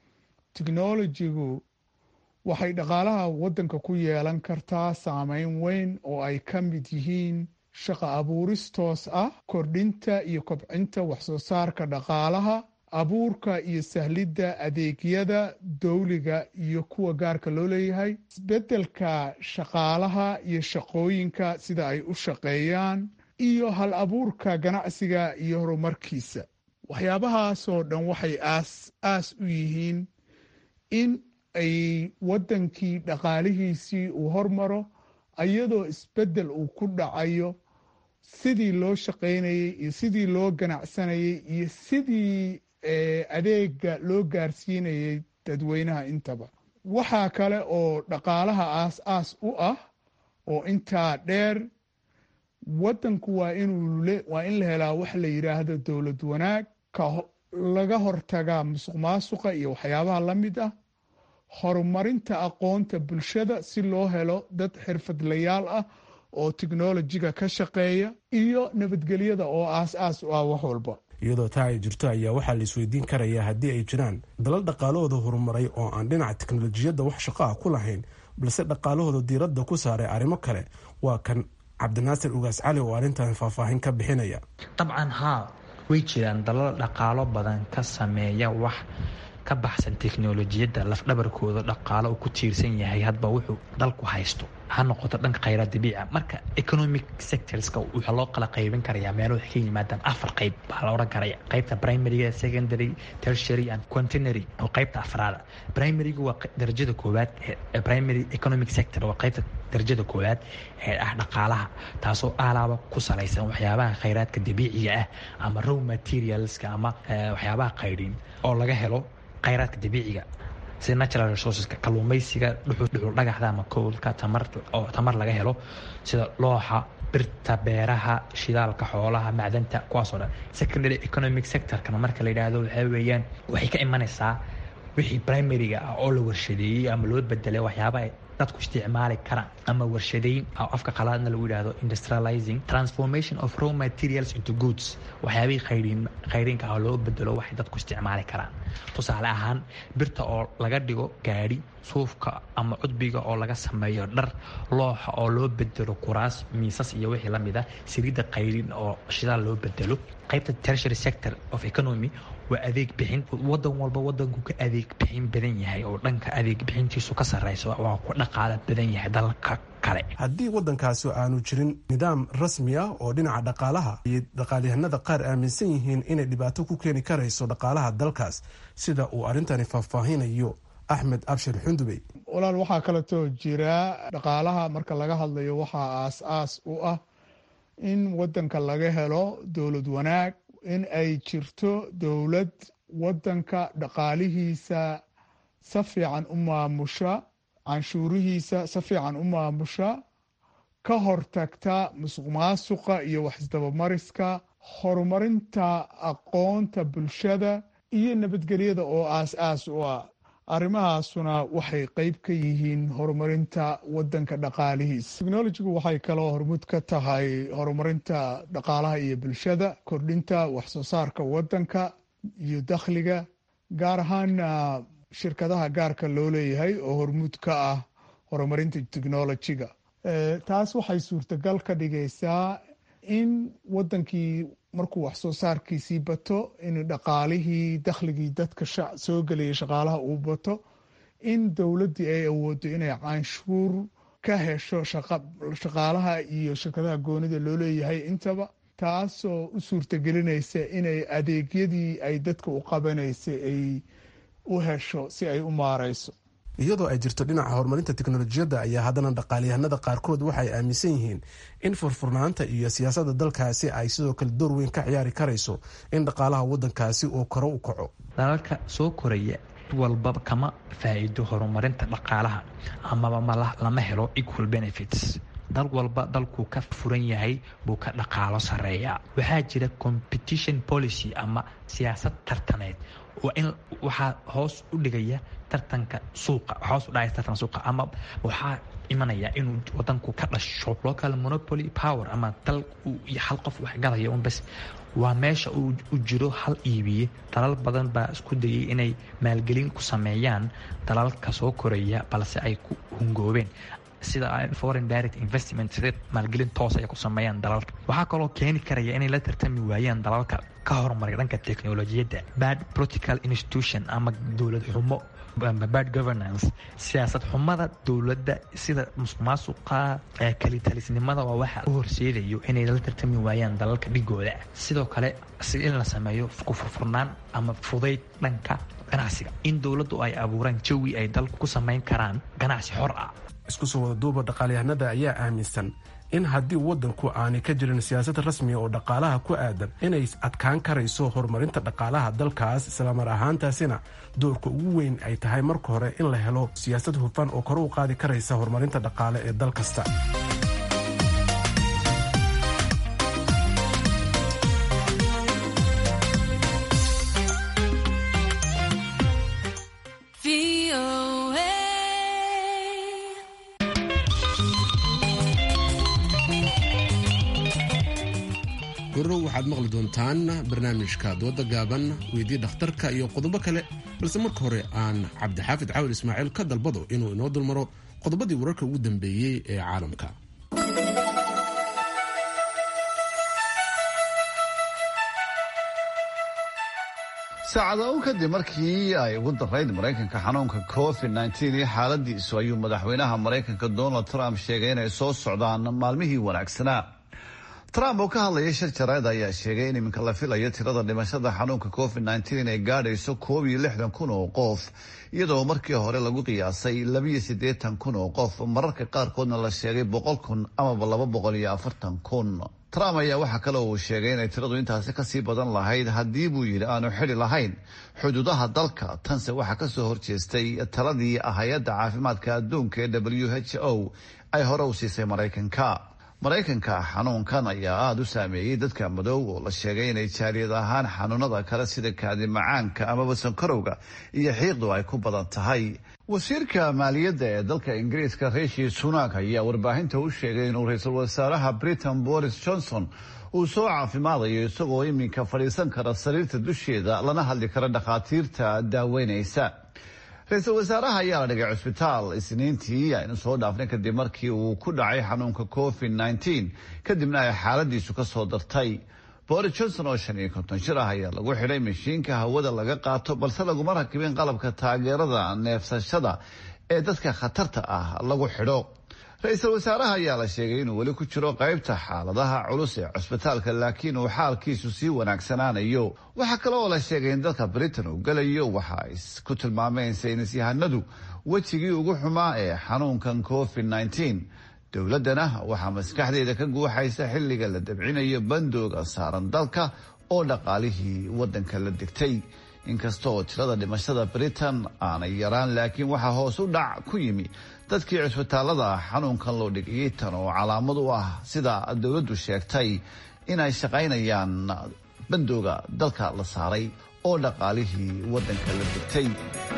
Speaker 14: technolojigu waxay dhaqaalaha wadanka ku yeelan kartaa saameyn weyn oo ay ka mid yihiin shaqo abuuris toos ah kordhinta iyo kobcinta waxsoo saarka dhaqaalaha abuurka iyo sahlidda adeegyada dowliga iyo kuwa gaarka loo leeyahay isbeddelka shaqaalaha iyo shaqooyinka sida ay u shaqeeyaan iyo hal abuurka ganacsiga iyo horumarkiisa waxyaabahaasoo dhan waxay aas aas u yihiin in ay waddankii dhaqaalihiisii uu hormaro iyadoo isbeddel uu ku dhacayo sidii loo shaqaynayey iyo sidii loo ganacsanayey iyo sidii adeega loo gaarsiinayay dadweynaha intaba waxaa kale oo dhaqaalaha aas aas u ah oo intaa dheer waddanku waa inuu waa in la helaa wax la yidhaahdo dowlad wanaag ka laga hortagaa musuq maasuqa iyo waxyaabaha la mid ah horumarinta aqoonta bulshada si loo helo dad xirfadlayaal ah oo teknolojiga ka shaqeeya iyo nabadgelyada oo aas aas u ah wax walba
Speaker 1: iyadoo taa ay jirto ayaa waxaa la isweydiin karayaa haddii ay jiraan dalal dhaqaalahooda horumaray oo aan dhinaca teknolojiyadda wax shaqo ah ku lahayn balse dhaqaalahooda diiradda ku saaray arrimo kale waa kan cabdinaasir ugaas cali oo arrintan faahfaahin ka bixinaya
Speaker 4: dabcan haa way jiraan dalal dhaqaalo badan ka sameeya wax ka baxsan teknolojiyadda lafdhabarkooda dhaqaalo uu ku tiirsan yahay hadba wuxuu dalku haysto ha noqoto dhanka khayraad dabiica marka economic sectorska waxaa loo kala qaybin karayaa meelo waxay ka yimaadaan afar qayb baa la odhan karaya qaybta primaryga secondary tertiary and quaternary oo qaybta afraada primaryga waa darajada koowaad ee primary economic sector waa qaybta darajada koowaad ee ah dhaqaalaha taasoo alaaba ku salaysan waxyaabaha khayraadka dabiiciga ah ama row materialska ama waxyaabaha qaydhin oo laga helo khayraadka dabiiciga sida natural resourceska kalluumaysiga dhuxul dhagaxda ama koolka tamar oo tamar laga helo sida looxa birta beeraha shidaalka xoolaha macdanta kuwaasoo dhan secondary economic sectorkana marka la yidhaahdo waxaa weeyaan waxay ka imanaysaa wixii primaryga ah oo la warshadeeyey ama loo bedelay waxyaaba ay dadku isticmaali karaan ama warshadeyn oo afka qalaadna lagu yidhaahdo industrializing transformation of raw materials into goods waxyaabihii khayriin khayriinka ah loo bedelo waxay dadku isticmaali karaan tusaale ahaan birta oo laga dhigo gaadhi suufka ama cudbiga oo laga sameeyo dhar looxa oo loo bedelo kuraas miisas iyo wixii la mid ah saliidda khayriin oo shidaal loo bedelo qaybta tertiary sector of economy waa adeeg bixin wadan walba wadanku ka adeeg bixin badan yahay oo dhanka adeeg bixintiisu ka sareyso waa ku dhaqaala badan yahay dalka kale
Speaker 1: haddii waddankaasi aanu jirin nidaam rasmi ah oo dhinaca dhaqaalaha iyo dhaqaalyahanada qaar aaminsan yihiin inay dhibaato ku keeni karayso dhaqaalaha dalkaas sida uu arrintani faahfaahinayo axmed abshir xundubey
Speaker 14: walaal waxaa kaleetoo jira dhaqaalaha marka laga hadlayo waxaa aas-aas u ah in wadanka laga helo dowlad wanaag in ay jirto dowlad wadanka dhaqaalihiisa si fiican u maamusha canshuurihiisa si fiican u maamusha ka hortagta musuq maasuqa iyo waxisdabamariska horumarinta aqoonta bulshada iyo nabadgelyada oo aas-aas u ah arrimahaasuna waxay qeyb ka yihiin horumarinta wadanka dhaqaalihiisa technologigu waxay kaloo hormud ka tahay horumarinta dhaqaalaha iyo bulshada kordhinta waxsoo saarka wadanka iyo dakhliga gaar ahaana shirkadaha gaarka loo leeyahay oo hormud ka ah horumarinta technolojiga taas waxay suurtagal ka dhigaysaa in wadankii markuu waxsoo saarkiisii bato in dhaqaalihii dakhligii dadka soo gelaya shaqaalaha uu bato in dowladdii ay awoodo inay canshuur ka hesho shaqaalaha iyo shirkadaha goonida loo leeyahay intaba taasoo u suurtagelinaysa inay adeegyadii ay dadka u qabanaysay ay u hesho si ay u maareyso
Speaker 1: iyadoo ay jirto dhinaca horumarinta teknolojiyadda ayaa haddana dhaqaalyahanada qaarkood waxay aaminsan yihiin in furfurnaanta iyo siyaasadda dalkaasi ay sidoo kale door weyn ka ciyaari karayso in dhaqaalaha wadankaasi uu koro u kaco
Speaker 4: dalalka soo koraya walbaba kama faa'iido horumarinta dhaqaalaha amaba lama helo equal benefits dal walba dalkuu ka furan yahay buu ka dhaqaalo sareeyaa waxaa jira competition policy ama siyaasad tartaneed waa in waxaa hoos u dhigaya tartanka suuqa hoos u dhacaya tartanka suuqa ama waxaa imanaya inuu wadanku ka dhasho local monopoly power ama dal hal qof wax gadaya un bas waa meesha uu jiro hal iibiye dalal badan baa isku dayay inay maalgelin ku sameeyaan dalalka soo koraya balse ay ku hungoobeen sida foreign direct investment sida maalgelin toos ay ku sameeyaan dalalka waxaa kaloo keeni karaya inay la tartami waayaan dalalka ka horumaray dhanka teknolojiyadda bad political institution ama dowlad xumo bad governance siyaasad xumada dowladda sida musuq maasuqa kalitalisnimada waa waxa u horseedayo inay la tartami waayaan dalalka dhigooda sidoo kale si in la sameeyo kufurfurnaan ama fudayd dhanka ganacsiga in dowladdu ay abuuraan jawi ay dalku ku samayn karaan ganacsi xor ah
Speaker 1: isku soo wada duuba dhaqaalyahanada ayaa aaminsan in haddii wadanku aanay ka jirin siyaasad rasmiga oo dhaqaalaha ku aadan inay adkaan karayso horumarinta dhaqaalaha dalkaas islamar ahaantaasina doorka ugu weyn ay tahay marka hore in la helo siyaasad hufan oo kore u qaadi karaysa horumarinta dhaqaale ee dal kasta gorow waxaad maqli doontaan barnaamijka dooda gaaban weydii dhakhtarka iyo qodobo kale balse marka hore aan cabdixaafid cawil ismaaciil ka dalbado inuu inoo dulmaro qodobadii wararka ugu dambeeyey ee caalamka
Speaker 5: saacada u kadib markii ay ugu darayd maraykanka xanuunka covid nteen iyo xaaladiisu ayuu madaxweynaha maraykanka donald trump sheegay inay soo socdaan maalmihii wanaagsanaa trump oo ka hadlaya shir jarayd ayaa sheegay in iminka la filayo tirada dhimashada xanuunka covid nteen inay gaadhayso koob iyo lixdan kun oo qof iyadoo markii hore lagu qiyaasay labiyo siddeetan kun oo qof mararka qaarkoodna la sheegay boqol kun amaba laba boqol iyo afartan kun trump ayaa waxaa kale uu sheegay inay tiradu intaasi kasii badan lahayd haddii buu yidhi aanu xidi lahayn xuduudaha dalka tanse waxaa kasoo horjeestay taladii hay-adda caafimaadka adduunka ee w h o ay hore u siisay maraykanka maraykanka xanuunkan ayaa aada u saameeyey dadka madow oo la sheegay inay jaaliyad ahaan xanuunada kale sida kaadi macaanka amaba sankarowga iyo xiiqdu ay ku badan tahay wasiirka maaliyadda ee dalka ingiriiska rishi sunak ayaa warbaahinta u sheegay inuu ra-iisul wasaaraha britain boris johnson uu soo caafimaadayo isagoo iminka fadhiisan kara sariirta dusheeda lana hadli kara dhakhaatiirta daaweynaysa ra-iisul wasaaraha ayaa la dhigay cusbitaal isniintii aynu soo dhaafnay kadib markii uu ku dhacay xanuunka covid nteen kadibna ay xaaladiisu kasoo dartay boris johnson oo shan iyo konton jir ah ayaa lagu xidhay mashiinka hawada laga qaato balse laguma rakibin qalabka taageerada neefsashada ee dadka khatarta ah lagu xidho ra-iisul wasaaraha ayaa la sheegay inuu weli ku jiro qaybta xaaladaha culus ee cusbitaalka laakiin uu xaalkiisu sii wanaagsanaanayo waxaa kale oo la sheegay in dalka britain uu gelayo waxa ay ku tilmaameen saynisyahanadu wejigii ugu xumaa ee xanuunkan covid nteen dowladdana waxaa maskaxdeeda ka guuxaysa xilliga la dabcinayo bandooga saaran dalka oo dhaqaalihii waddanka la degtay inkasta oo tirada dhimashada britain aanay yaraan laakiin waxaa hoos u dhac ku yimi dadkii cusbitaalada xanuunkan loo dhigayay tan oo calaamad u ah sida dowladdu sheegtay inay shaqaynayaan bandooga dalka la saaray oo dhaqaalihii waddanka la degtay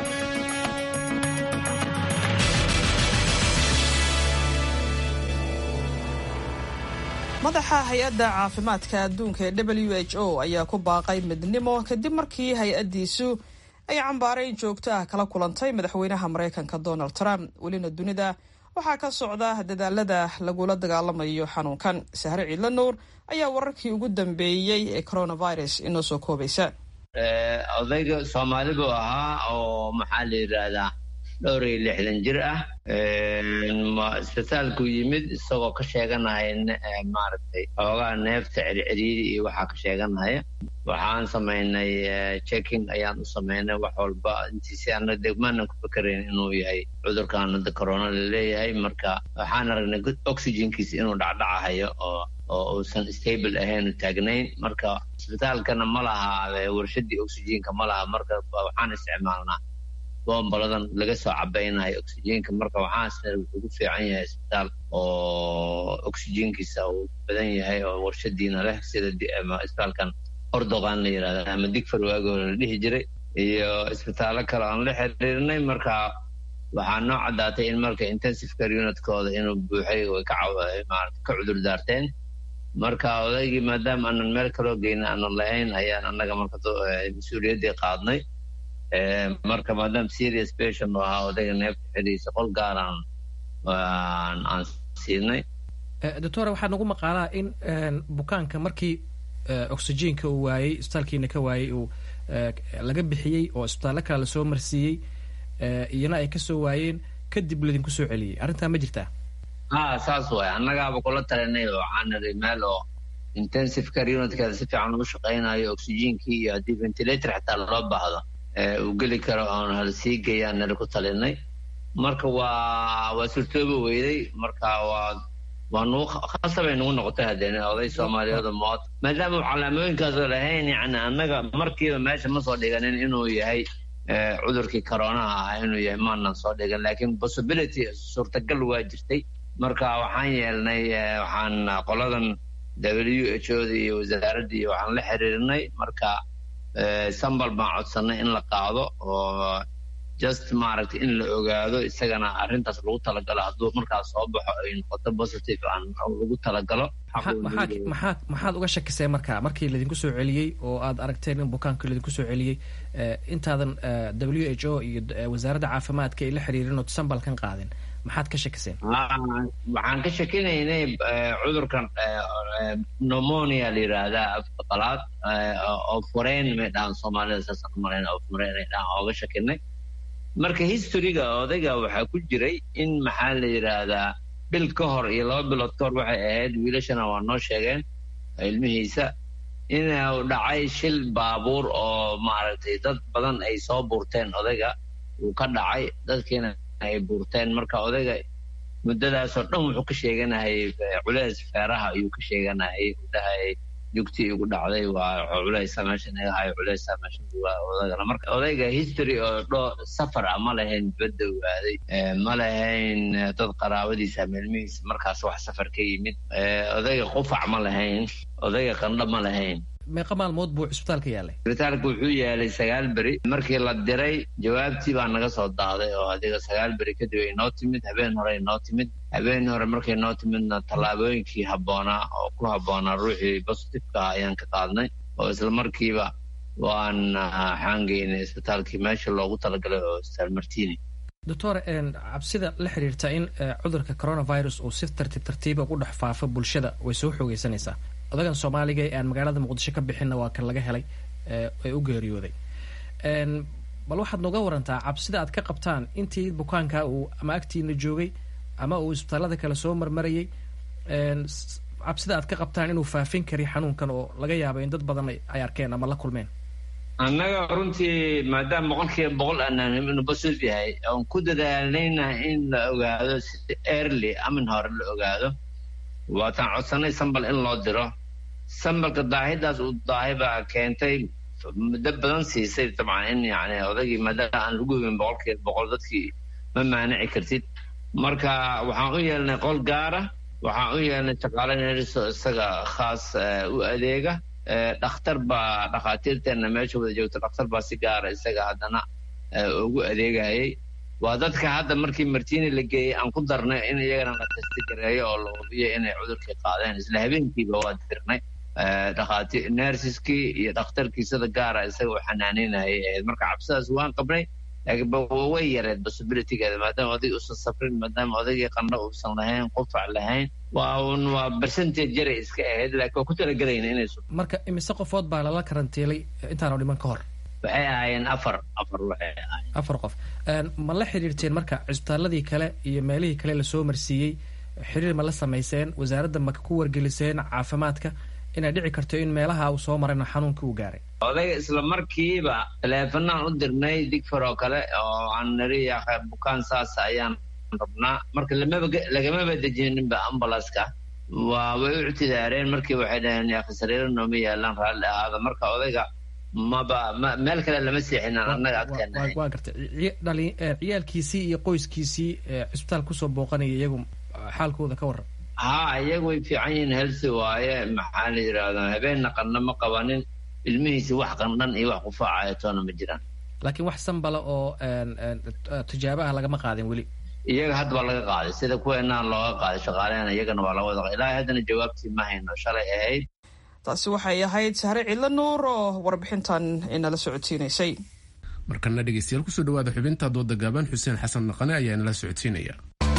Speaker 2: madaxa hay-adda caafimaadka adduunka ee w h o ayaa ku baaqay midnimo kadib markii hay-addiisu ay cambaarayn joogto ah kala kulantay madaxweynaha maraykanka donald trump welina dunida waxaa ka socda dadaalada lagula dagaalamayo xanuunkan sahre ciidla nuur ayaa wararkii ugu dambeeyey ee coronavirus inoo soo koobaysa
Speaker 12: odayga soomaali buu ahaa oo maxaa la yidhaahdaa dhowr iyo lixdan jir ah isbitaalku yimid isagoo ka sheeganaya maaragtay xoogaa neefta cericeriiri iyo waxaa ka sheeganaya waxaan samaynay checking ayaan u samaynay wax walba intiisi ana degmaanan ku fikerayn inuu yahay cudurkan hadda corona laleeyahay marka waxaan aragnay oxygenkiisa inuu dhacdhacahayo oo oo uusan stable ahayn taagnayn marka isbitaalkana ma laha warshadii oxygenka ma laha marka waxaan isticmaalnaa bombaladan laga soo cabaynayo oxygenka marka waxaasna wuxuu ku fiican yahay isbitaal oo oxygenkiisa uu badan yahay oo warshadiina leh sida isbitaalkan ordogan la yirahda ama digfar waagoo la dhihi jiray iyo isbitaallo kale aan la xiriirnay marka waxaa noo caddaatay in marka intensive care unitkooda inuu buuxay way ka ka cudur daarteen marka odaygii maadaama aanan meel kaloo geyna aanan lahayn ayaan annaga marka mas-uuliyaddii qaadnay marka maadaama serious patient u ahaa odayga neefta xidhiisa qol gaaraan aan siinay
Speaker 13: doctora waxaa nagu maqaalaa in bukaanka markii oxygenka uu waayey isbitaalkiina ka waayey uu laga bixiyey oo isbitaallo kale lasoo marsiiyey iyana ay kasoo waayeen kadib ladinku soo celiyey arrintaa ma jirtaa
Speaker 12: ha saas waay annagaaba kula talinay oo waxaan niri meel oo intensive care unitkeeda si fiican ugu shaqaynayo oxygenkii iyo haddii ventilator xataa loo baahdo uu geli karo oon hal sii geeyaan nala ku talinay marka waa waa suurtooba weyday marka waa waa nugu khasabay nugu noqotay haddeen oday soomaaliyeed mood maadaama uu calaamooyinkaasoo lahayn yani annaga markiiba meesha ma soo dhiganin inuu yahay cudurkii coronaha ah inuu yahay maanan soo dhigan laakiin possibility suurtagal waa jirtay marka waxaan yeelnay waxaan qoladan w h o da iyo wasaaradda iyo waxaan la xiriirnay marka sambal baan codsanay in la qaado oo just maaragtay in la ogaado isagana arrintaas lagu talagalo hadduu markaas soo baxo ay noqoto positive aan lagu talagalo
Speaker 13: maxaad maxaad uga shakisay marka markii laydinku soo celiyey oo aad aragteen in bukaanka laydinku soo celiyey intaadan w h o iyo wasaaradda caafimaadka ay la xiriirin ood sambalkan qaadin maxaad ka shakiseen
Speaker 12: waxaan ka shakinaynay cudurkan pneumonia la yidhaahdaa afka qalaad oo fureen may dhahan soomaalida saasaan u malayn oo fureen ay dhahan ooga shakinay marka historyga odayga waxaa ku jiray in maxaa la yidhaahdaa bil ka hor iyo laba bilood ka hor waxay ahayd wiilashana waa noo sheegeen ilmihiisa inuu dhacay shil baabuur oo maaragtay dad badan ay soo buurteen odayga uu ka dhacay dadkiina ay buurteen marka odayga muddadaasoo dhan wuxuu ka sheeganayay culeys feeraha ayuu ka sheeganayay udhahayay jugtii igu dhacday waa culeysa meesha naga hayo culeysa meesha odagana marka odayga history oo dho safar ah ma lahayn dibadda ogaaday ma lahayn dad qaraabadiisa meelmihiisa markaas wax safar ka yimid odayga qufac ma lahayn odayga qandho ma lahayn
Speaker 13: meeqa maalmood buu cisbitaalka yaalay
Speaker 12: cisbitaalka wuxuu yaalay sagaal beri markii la diray jawaabtii baa naga soo daaday oo adiga sagaal beri kadib ay noo timid habeen hore ay noo timid habeen hore markay noo timidna tallaabooyinkii habboonaa oo ku habboonaa ruuxii bositifeka ayaan ka qaadnay oo isla markiiba waan xaangeynay isbitaalkii meesha loogu talagalay oo isbitaal martini
Speaker 13: doctor cabsida la xiriirta in cudurka coronavirus uu si tartiib tartiiba ugu dhex faafo bulshada way soo xoogeysanaysaa odagan soomaaliga ee aan magaalada muqdisho ka bixinna waa kan laga helay ee u geeriyooday bal waxaad nooga warantaa cabsida aad ka qabtaan intii bukaanka uu ama agtiina joogay ama uu isbitaalada kale soo marmarayay cabsida aad ka qabtaan inuu faafin kari xanuunkan oo laga yaabo in dad badan ay arkeen ama la kulmeen
Speaker 12: annaga runtii maadaama boqolkiiba boqol aanaan inuu positive yahay oon ku dadaalayna in la ogaado si early amin hore la ogaado waataan codsanay sambal in loo diro sambalka daahidaas uu daahi baa keentay muddo badan siisay dabcan in yani odaygii maadaama aan lagu hubin boqolkiiba boqol dadkii ma maanici kartid marka waxaan u yeelnay qol gaara waxaan u yeelnay shaqaale neriso isaga khaas u adeega dhakhtar baa dhakhaatiirteenna meesha wada joogta dhakhtar baa si gaara isaga haddana ugu adeegayay waa dadka hadda markii martini la geeyey aan ku darnay in iyagana la testi gareeyo oo la hubiyo inay cudurkii qaadeen isla habeenkiiba waa dirnay dhakhaatiir nersiskii iyo dhakhtarkii sida gaara isaga u xanaaneynayay ahayd marka cabsidaas waan qabnay laakiin way yareed possibilitygeeda maadaama oday uusan safrin maadaama odaygii qandho uusan lahayn qufac lahayn waa un waa percentage yaray iska ahayd laakiin waa ku talagelayna inay
Speaker 13: marka imise qofood baa lala karantiilay intaanu dhiman ka hor
Speaker 12: waxay ahaayeen afar afar waxay ahaayeen
Speaker 13: afar qof ma la xiriirteen marka cisbitaaladii kale iyo meelihii kale lasoo marsiiyey xiriir ma la samayseen wasaaradda ma ku wargeliseen caafimaadka inay dhici karto in meelaha uu soo marayna xanuunkii uu gaaray
Speaker 12: odayga isla markiiba taleefanaan u dirnay digfar oo kale oo aan nari bukaan saas ayaan rabnaa marka lamaba lagamaba dejininba ambulanska waa way u ictidaareen markii waxay dhaheen yaakhi sariiro nooma yaalaan raalli ahaada marka odayga maba ma meel kale lama seexinin annaga agteena
Speaker 13: waa gartay dhali ciyaalkiisii iyo qoyskiisii cisbitaal kusoo booqanaya iyagu xaalkooda ka warran
Speaker 12: haa iyagu way fiican yihiin helsi waaye maxaa la yidhaahdaa habeenna qandho ma qabanin ilmihiisi wax qandhan iyo wax qufaacaya toona ma jiraan
Speaker 13: laakiin wax sanbala oo tijaabo ah lagama qaadin weli
Speaker 12: iyaga hadda waa laga qaaday sida kuweenaan looga qaaday shaqaalehena iyagana waa laga wada ilaahay haddana jawaabtii ma hayno shalay ahayd
Speaker 2: taasi waxay ahayd sahre cidlo nuur oo warbixintan inala socodsiinaysay
Speaker 1: markana dhegeystayaal kusoo dhawaada xubinta dooda gaaban xuseen xasan naqane ayaa inala socodsiinaya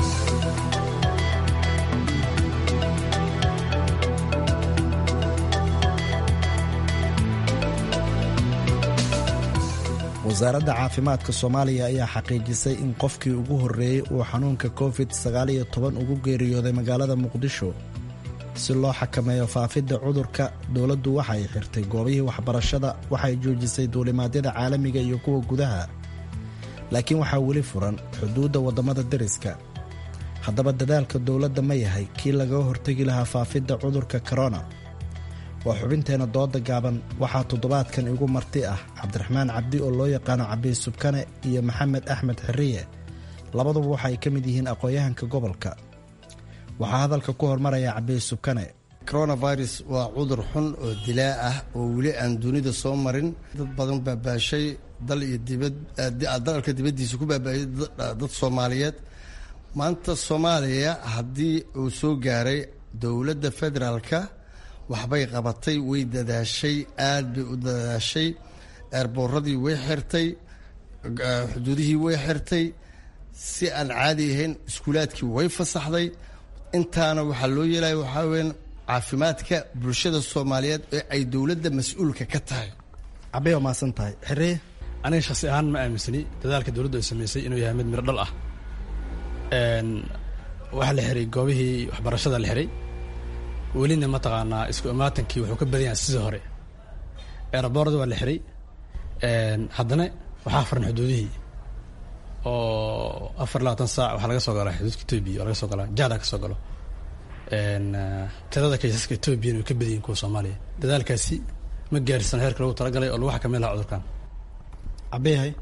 Speaker 15: wasaaradda caafimaadka soomaaliya ayaa xaqiijisay in qofkii ugu horreeyey uu xanuunka covid sagaaliyo toban ugu geeriyooday magaalada muqdisho si loo xakameeyo faafidda cudurka dowladdu waxay xirtay goobihii waxbarashada waxay joojisay duulimaadyada caalamiga iyo kuwa gudaha laakiin waxaa weli furan xuduudda waddamada deriska haddaba dadaalka dowladda ma yahay kii lagaga hortegi lahaa faafidda cudurka korona waa xubinteenna dooda gaaban waxaa toddobaadkan igu marti ah cabdiraxmaan cabdi oo loo yaqaano cabiy subkane iyo maxamed axmed xiriye labaduba waxa ay ka mid yihiin aqoon-yahanka gobolka waxaa hadalka ku hormaraya cabiy subkane
Speaker 16: coronavirus waa cudur xun oo dilaa ah oo weli aan dunida soo marin dad badan baabaashay dal iyo dibad dalka dibaddiisa ku baabaayay dad soomaaliyeed maanta soomaaliya haddii uu soo gaaray dowladda federaalka waxbay qabatay way dadaashay aad bay u dadaashay eerbooradii way xirtay xuduudihii way xirtay si aan caadi ahayn iskuulaadkii way fasaxday intaana waxaa loo yeelaya waxaa weyan caafimaadka bulshada soomaaliyeed ee ay dowladda mas-uulka ka tahay
Speaker 15: cabay waa mahadsan tahay xireye
Speaker 17: aniga shaksi ahaan ma aaminsani dadaalka dowladdu ay samaysay inuu yahay mid miro dhal ah waxaa la xiray goobihii waxbarashada la xiray welina mataqaanaa isku imaatankii wuxuu ka badan yahay sidii hore eeraboorda waa la xiray haddana waxaa furan xuduudihii oo afar labaatan saac waxaa laga soo galaa xuduudka etoobiya oo laga soo galaa jahda ka soo galo tirada kaysaska etoobiyana way ka badan yihin kuwa soomaaliya dadaalkaasi ma gaarsan heerka lagu talagalay oo lagu xakameyn lahaa cudurkan
Speaker 16: cabeyahay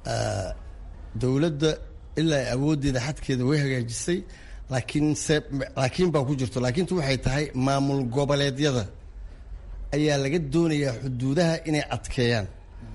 Speaker 16: dowladda ilaa awooddeeda xadkeeda way hagaajisay laakiin se laakiin baa ku jirto laakiintu waxay tahay maamul goboleedyada ayaa laga doonayaa xuduudaha inay adkeeyaan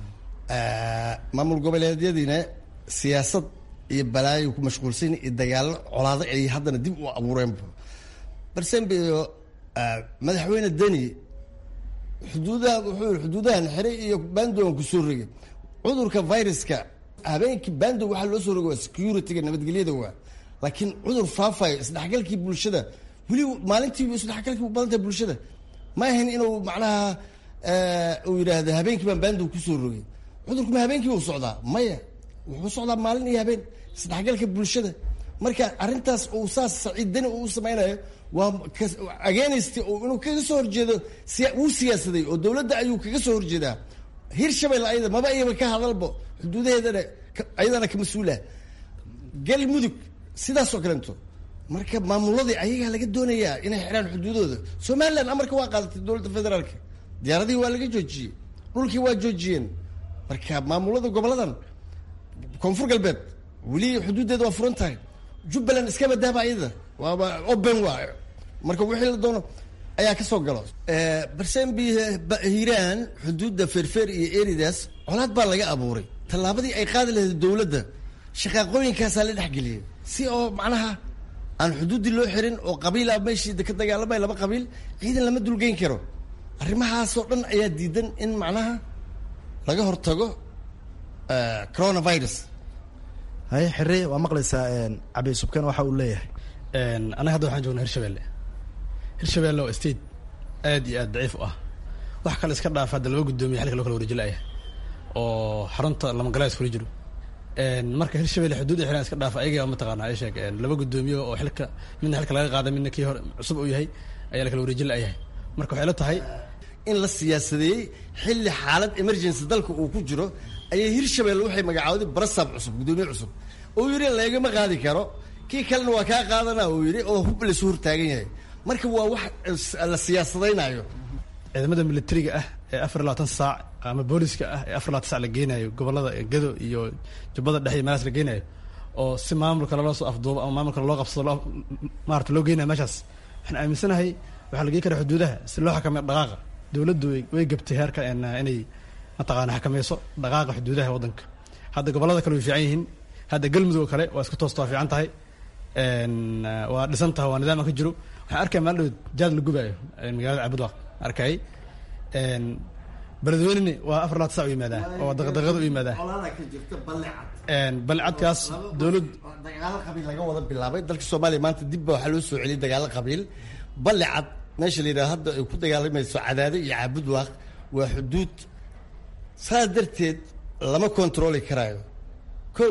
Speaker 16: maamul goboleedyadiina siyaasad iyo balaayo ku mashquulsan iyo dagaallo colaado ay haddana dib u abuureenba barsembio madaxweyne deni xuduudaha wuxuu yihi xuduudahan xiray iyo bandogan kusoo rogay cudurka viruska habeenkii bando waxaa loo soo rogay waa security-ga nabadgelyada waa laakiin cudur faafayo isdhexgalkii bulshada weli maalintii isdhexgalkii u badantahay bulshada ma ahayn inuu macnaha uu yidhaahdo habeenkii baan bando kusoo rogay cudurkuma habeenkii uu socdaa maya wuxuu socdaa maalin iyo habeen isdhexgalka bulshada marka arrintaas uu saas saciidani uu samaynayo waa ageenaysta oo inuu kaga soo horjeedo wuu siyaasaday oo dowladda ayuu kaga soo horjeedaa hirshabelle ayada maba iyaba ka hadalbo xuduudaheedana ayadana ka mas-uulah galmudug sidaasoo kalento marka maamuladii ayagaa laga doonayaa inay xidhaan xuduudooda somalilan amarka waa qaadatay dowladda federaalka diyaaradihii waa laga joojiyey dhulkii waa joojiyeen marka maamulada goboladan koonfur galbeed weli xuduuddeeda waa furan tahay jubbaland iska badaaba ayada waaba open waa marka wixii la doono ayaa ka soo galo barsembi hiiraan xuduudda feerfeer iyo eridaas colaad baa laga abuuray tallaabadii ay qaadi lahayd dowladda shaqaaqooyinkaasaa la dhexgeliyay si oo macnaha aan xuduuddii loo xirin oo qabiila meeshii ka dagaalamay laba qabiil ciidan lama dulgeyn karo arrimahaasoo dhan ayaa diidan in macnaha laga hortago coronavirus
Speaker 15: haye xire waa maqlaysaa cabi subkan waxa uu leeyahay
Speaker 17: anaga hadda waxaan joognaa hirshabelle hirshabelle oo state aad iyo aad daciif u ah wax kale iska dhaaf hadda laba guddoomiya xilka loo kala wareejilaya oo xarunta lamagalaas kula jiro marka hirshabelle xuduudda xiran iska dhaafa ayaga mataqaana ay sheeg laba guddoomiye oo xilka midna xilka laga qaaday midna kii hore cusub uu yahay ayaa la kala wareejilayahay marka waxay la tahay
Speaker 16: in la siyaasadeeyey xilli xaalad emergency dalka uu ku jiro ayay hirshabelle waxay magacaawday barasab cusub guddoomiye cusub uu yidhi lagama qaadi karo kii kalena waa kaa qaadana uu yidhi oo hub laysu hortaagan yahay marka waa wax la siyaasadaynayo
Speaker 17: ciidamada militariga ah ee afar labaatan saac ama booliska ah ee afar labaatan saac la geenayo gobolada gado iyo jubbada dhexe iyo meelaas la geenayo oo si maamulka loo soo afduubo ama maamulka loo qabsado loo maarata loo geenayo meeshaas waxaan aaminsanahay waxaa la geen karaa xuduudaha si loo xakameeyo dhaqaaqa dowladdu way gabtay heerka inay mataqaana xakameyso dhaqaaqa xuduudaha waddanka hadda gobolada kale way fiican yihiin hadda galmudug oo kale waa isku toosta waa fiican tahay waa dhisan tahay waa nidaam ka jiro waxaan arkaya maalin dhow jaad la gubaayo magaalada cabudwaaq arkay beledweyneni waa afar labaatan sac u yimaadaa oo daqdaqada u yimaadaa balecadkaas dowlad
Speaker 16: dagaalo qabiil laga wada bilaabay dalka soomaaliya maanta dib ba waxaa loo soo celiyay dagaalo qabiil balecad meesha la yidhaha hadda ay ku dagaalamayso cadaado iyo caabudwaaq waa xuduud saas darteed lama kontrooli karaayo ko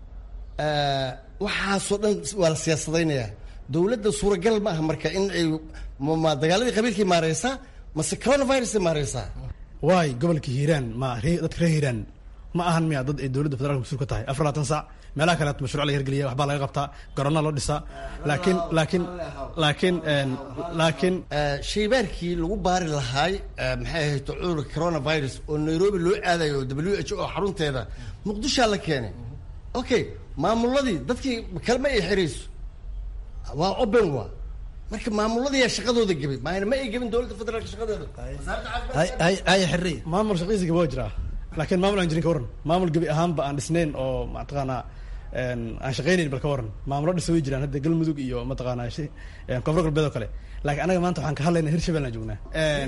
Speaker 16: waxaasoo dhan waa la siyaasadaynayaa dowladda suuragal ma aha marka in ay ma dagaaladii qabiilkay maareysaa mase coronavirusay maareysaa
Speaker 17: waay gobolka hiiraan ma dadka reer hiiraan ma ahan miya dad ay dowladda federaalka mas-uul ka tahay afar labaatan saac meelaha kale mashruuc la hirgeliya waxbaa laga qabtaa garona loo dhisaa laakiin laakiin laakiin laakiin
Speaker 16: shaybaarkii lagu baari lahaay maxay ahayd cudurka coronavirus oo nairobi loo aadayo w h o xarunteeda muqdishaa la keenay okay maamuladii dadkii kalma ay xirayso waa open wa marka maamuladiyaa shaqadooda gebay maayna ma ay gebin dowladda federaalka shaqadeeda
Speaker 15: haya xirri
Speaker 17: maamul shaqadiisa gaba waa jiraa laakiin maamul aan jirin ka waran maamul gebi ahaanba aan dhisnayn oo mataqaanaa aan shaqaynayn bal ka waran maamulo dhisa way jiraan hadda galmudug iyo mataqaanaa koonfur galbeed oo kale laakiin anaga maanta waxaan ka hadlaynaa hirshabelle aan joognaa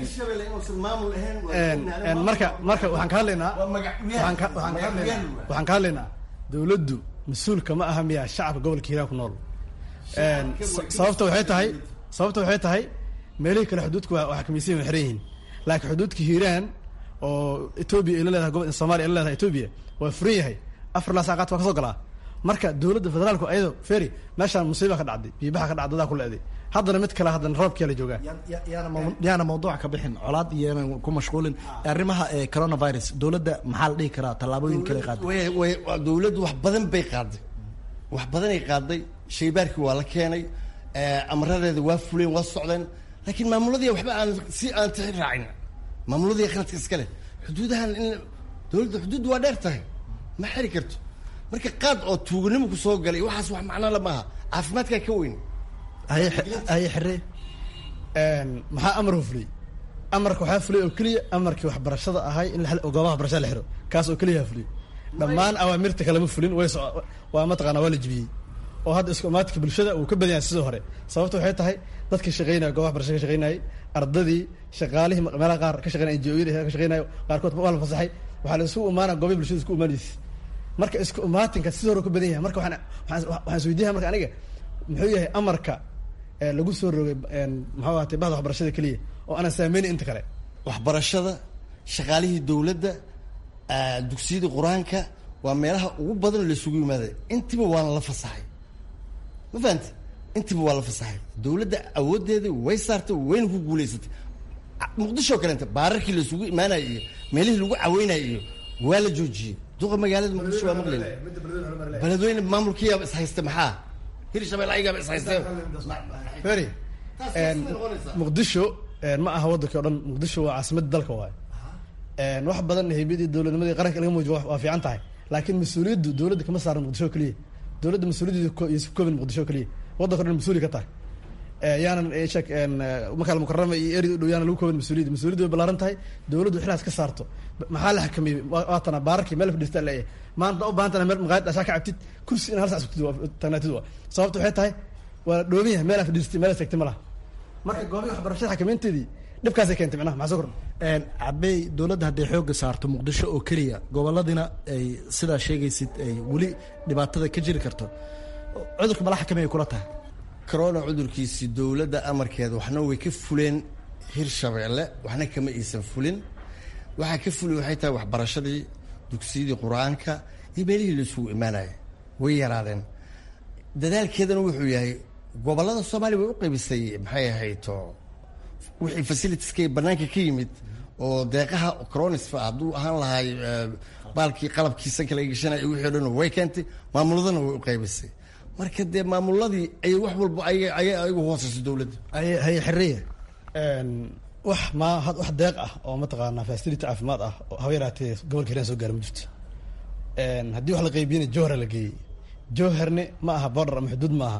Speaker 17: marka marka waxaan ka hadlaynaa waxaan ka waxaan ka hadlaynaa waxaan ka hadlaynaa dowladdu mas-uulka ma aha miya shacabka gobolka hiiraan ku nool sababta waxay tahay sababta waxay tahay meelihii kale xuduudka waa xakamaysan waa xiran yihiin laakiin xuduudka hiiraan oo etoobiya ay la leedahay gobol soomaaliya ay la leedahay etoobiya waa furan yahay afar laa saaqaad waa ka soo galaa marka dowladda federaalku ayado feri meeshaan musiiba ka dhacday biibaha ka dhacday dadaa ku leeday haddana mid kale haddana roobkiyaa la joogaa
Speaker 15: yaana mawduuca ka bixin colaad iyonan ku mashquulin arrimaha coronavirus dowladda maxaa la dhihi karaa tallaabooyin kale qaaday
Speaker 16: way dowladdu wax badan bay qaaday wax badanay qaaday shaybaarkii waa la keenay amaradeeda waa fuleen waa socdeen laakiin maamuladii waxba aan si aan tixi raacin maamuladii khaladka iska leh xuduudahan in dowladda xuduudda waa dheer tahay ma xiri karto marka qaad oo tuuganimo ku soo galay waxaas wax macno la maaha caafimaadkaa ka weyn
Speaker 15: haye xiree
Speaker 17: maxaa amar fuliyey amarka waxaa fuliyay oo keliya amarkii waxbarashada ahay in goobaha waxbarashada la xiro kaas oo keliya fuliyey dhammaan awaamirta kalema fulin way waa mataqaanaa waa la jibiyey oo hadda isku imaatinka bulshada uu ka badan yahay sidoo hore sababta waxay tahay dadkii shaqeynaya goobaha waxbarashada ka shaqeynayay ardadii shaqaalihii meelaha qaar ka shaqeynaya NGO-yada ka shaqeynayo qaarkood waa la fasaxay waxaa la isugu imaanaa goobaha bulshada isku imaanaysa marka isku imaatinka sidoo hore ka badan yahay marka waxaan waxaan isweydiinayaa marka aniga muxuu yahay amarka lagu soo rogay muxuu ahaatay bahda waxbarashada keliya oo aanan saameynin inta kale
Speaker 16: waxbarashada shaqaalihii dowladda dugsiyadii qur-aanka waa meelaha ugu badan la isugu yimaaday intiba waana la fasaxay ma fahamti intiba waa la fasaxay dowladda awooddeeda way saartay wayna ku guulaysatay muqdisho kaleenta baararkii la isugu imaanaya iyo meelihii lagu caweynaya iyo waa la joojiyey duqa magaalada muqdisho waa maqlayna beledweyne maamulkiyaaba is haysta maxaa hirshabelle ayagaaba is haysteen
Speaker 17: feri muqdisho ma aha waddanki o dhan muqdisho waa caasimadda dalka waayo wax badan haybadii dowladnimadii qaranka laga muujiyo waa fiican tahay laakiin mas-uuliyaddu dowladda kama saaran muqdisho keliya dowladda mas-uuliyaddeeda iyo koobin muqdisho keliya waddanka o dhan mas-uuli ka tahay yaanan sheek makaal mukarama iyo eri u dhow yaanan lagu koobin mas-uuliyadda mas-uuliyaddu way ballaaran tahay dowladdu xilaas ka saarto maxaa la xakameeyey waatana baararkii meel fadhiistaa leeyahay maanta u baahantana meel maqaayad dhashaa ka cabtid kursi in hal sac tagnaatid waa sababta waxay tahay waa la dhooban yahay meel aan fadhiistay meel tagtay ma laha marka goobihi waxbarashada xakameynteedii dhibkaasay keentay micnaha maxaa soo kordha
Speaker 15: cabey dowladda hadday xoogga saarto muqdisho oo keliya gobolladina ay sidaa sheegaysid ay weli dhibaatada ka jiri karto cudurka mala xakameeya kula tahay
Speaker 16: corona cudurkiisii dowladda amarkeeda waxna way ka fuleen hirshabeelle waxna kama aysan fulin waxaa ka fuli waxay tahay waxbarashadii dugsiyadii qur-aanka iyo meelihii la isugu imaanaya way yaraadeen dadaalkeedana wuxuu yahay gobollada soomaaliya way u qaybisay maxay ahayto wixii facilitieska banaanka ka yimid oo deeqaha coronis hadduu ahaan lahay baalkii qalabkii sanka laga gashanaya wixii o dhan way keentay maamuladana way u qaybisay marka dee maamuladii ay wax walba ayagu hooseyso dowladda
Speaker 15: haye xiriya
Speaker 17: wax ma wax deeq ah oo mataqaanaa facility caafimaad ah oo haba yaraatee gobolka hiiraan soo gaara ma jirto haddii wax la qaybiyana jowhara la geeyey jowharne ma aha border ama xuduud ma aha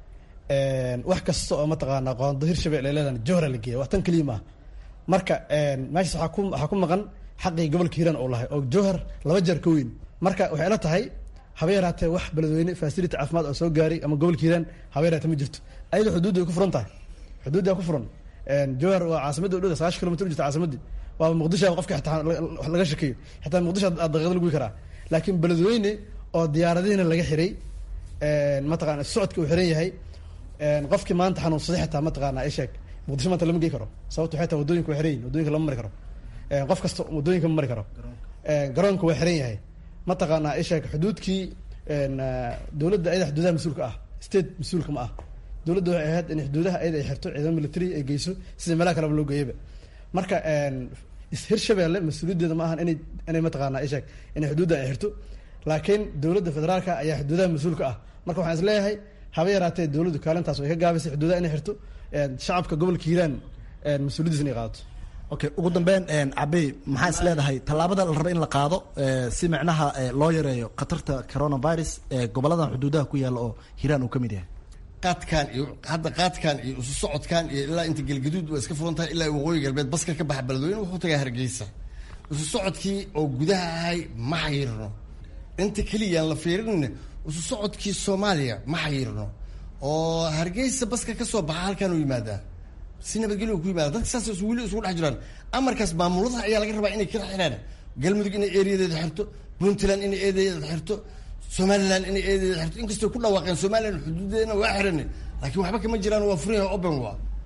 Speaker 17: wax kasta oo mataqaanaa qoondo hirshabelle ay leedahan jowhara la geeya wax tan keliya maaha marka meeshaas waxaa ku waxaa ku maqan xaqii gobolka hiiraan uu lahay oo jowhar laba jeer ka weyn marka waxay ila tahay haba yaraatee wax beledweyne facility caafimaad oo soo gaaray ama gobolka hiiraan haba yaraatee ma jirto ayada xuduudda way ku furan tahay xuduuddaa ku furan jowhar waa caasimadda udhowda sagaashan kilomitr u jirta caasimaddii waaba muqdisho qofka xitaa laga shakeeyo xitaa muqdisho aad daqiiqada lagu karaa laakiin beledweyne oo diyaaradihiina laga xiray mataqana socodka uu xiran yahay qofkii maanta xanuunsaday xitaa mataqaana isheeg muqdisho maanta lama gey karo sababta waxay tahay wadooyinka waa xiran yihin wadooyinka lama mari karo qof kasta wadooyinka ma mari karo garoonka waa xiran yahay mataqaana isheeg xuduudkii dowladda ayada xuduudaha mas-uulka ah state mas-uulka ma ah dowladda waxay ahayd in xuduudaha ayada ay xirto ciidamo military ay geyso sida meelaha kaleba loo geeyaba marka hirshabelle mas-uuliyaddeeda ma ahan inay inay mataqaana isheeg inay xuduudda ay xirto laakiin dowladda federaalka ayaa xuduudaha mas-uulka ah marka waxaan is leeyahay haba yaraatee dowladdu kaalintaas way ka gaabisay xuduudaha inay xirto shacabka gobolka hiiraan mas-uuliyaddiis inay qaadato
Speaker 15: okay ugu dambeyn cabey maxaa is leedahay tallaabada la raba in la qaado si micnaha loo yareeyo khatarta coronavirus ee goboladan xuduudaha ku yaalla oo hiiraan uu ka mid yahay
Speaker 16: qaadkan iyo hadda qaadkan iyo isu socodkan iyo ilaa inta gelgaduud waa iska furan tahay ilaa waqooyi galbeed baska ka baxa beledweyne wuxuu tagaa hargeysa isu socodkii oo gudaha ahay ma xayirno inta keliyaan la fiirinayna isu socodkii soomaaliya ma xayirno oo hargeysa baska ka soo baxa halkan u yimaadaa si nabadgelyo ku yimaada dadka saas weli isugu dhex jiraan amarkaas maamulada ayaa laga rabaa inay kala xiraan galmudug inay eeriyadeeda xirto puntland inay eedeeda xirto somaliland inay eedeeda xirto inkastoo ku dhawaaqeen somaliland xuduudeedna waa xiran laakiin waxba kama jiraan waa furan yahay open waa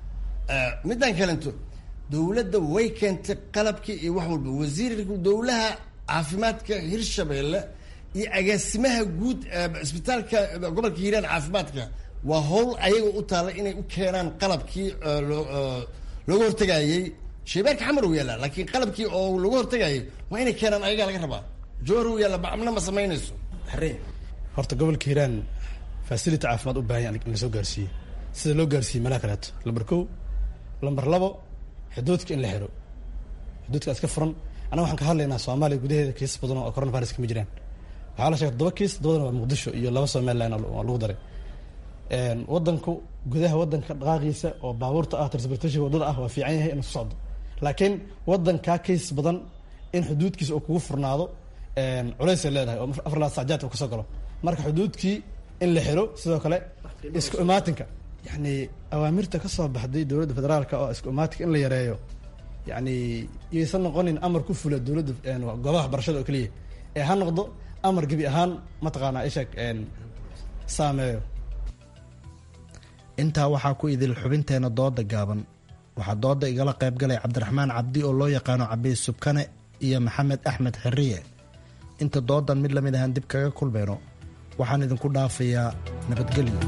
Speaker 16: midaan kalento dowladda way keentay qalabkii iyo wax walba wasiirka dowlaha caafimaadka hirshabeelle iyo agaasimaha guud isbitaalka gobolka hiiraan caafimaadka waa howl ayaga u taalla inay u keenaan qalabkii looga hortagayey shaybaarka xamar u yaallaa laakiin qalabkii oo looga hortagayay waa inay keenaan ayagaa laga rabaa jowhar u yaalla bacmna ma samaynayso
Speaker 17: horta gobolka hiiraan facility caafimaad u baahan in lasoo gaarsiiyey sida loo gaarsiiyey meelaha kaleeto lambar kow lambar labo xuduudka in la xiro xuduudka iska furan anaga waxaan ka hadlaynaa soomaaliya gudaheeda kiisas badan oo coronavirus kama jiraan waxaa la sheegay todoba kiis todobadana waa muqdisho iyo laba somaliland oo lagu daray wadanku gudaha wadanka dhaqaaqiisa oo baabuurta ah transportation wadada ah waa fiican yahay inuu ku socdo laakiin wadankaa kiis badan in xuduudkiisa uu kugu furnaado culaysay leedahay oo afar laad sacjaadka uu kasoo galo marka xuduudkii in la xiro sidoo kale isku imaatinka yani awaamirta ka soo baxday dowladda federaalka oo isku imaatinka in la yareeyo yani yaysan noqonin amar ku fula dowladda goobaha waxbarashada oo keliya ee ha noqdo amar gebi ahaan mataqaanaa isheeg saameeyo
Speaker 15: intaa waxaa ku idil xubinteena dooda gaaban waxaa dooda igala qaybgalay cabdiraxmaan cabdi oo loo yaqaano cabiy subkane iyo maxamed axmed xiriye inta doodan mid lamid ahaan dib kaga kulmayno waxaan idinku dhaafayaa nabadgelyo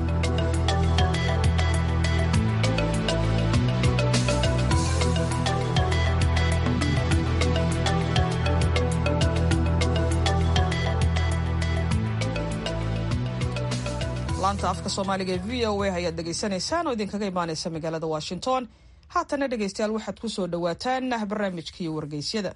Speaker 2: laanta afka soomaaliga ee v o a ayaad dhegaysanaysaan oo idinkaga imaanaysa magaalada washington haatana dhegaystayaal waxaad ku soo dhowaataan barnaamijkii wargeysyada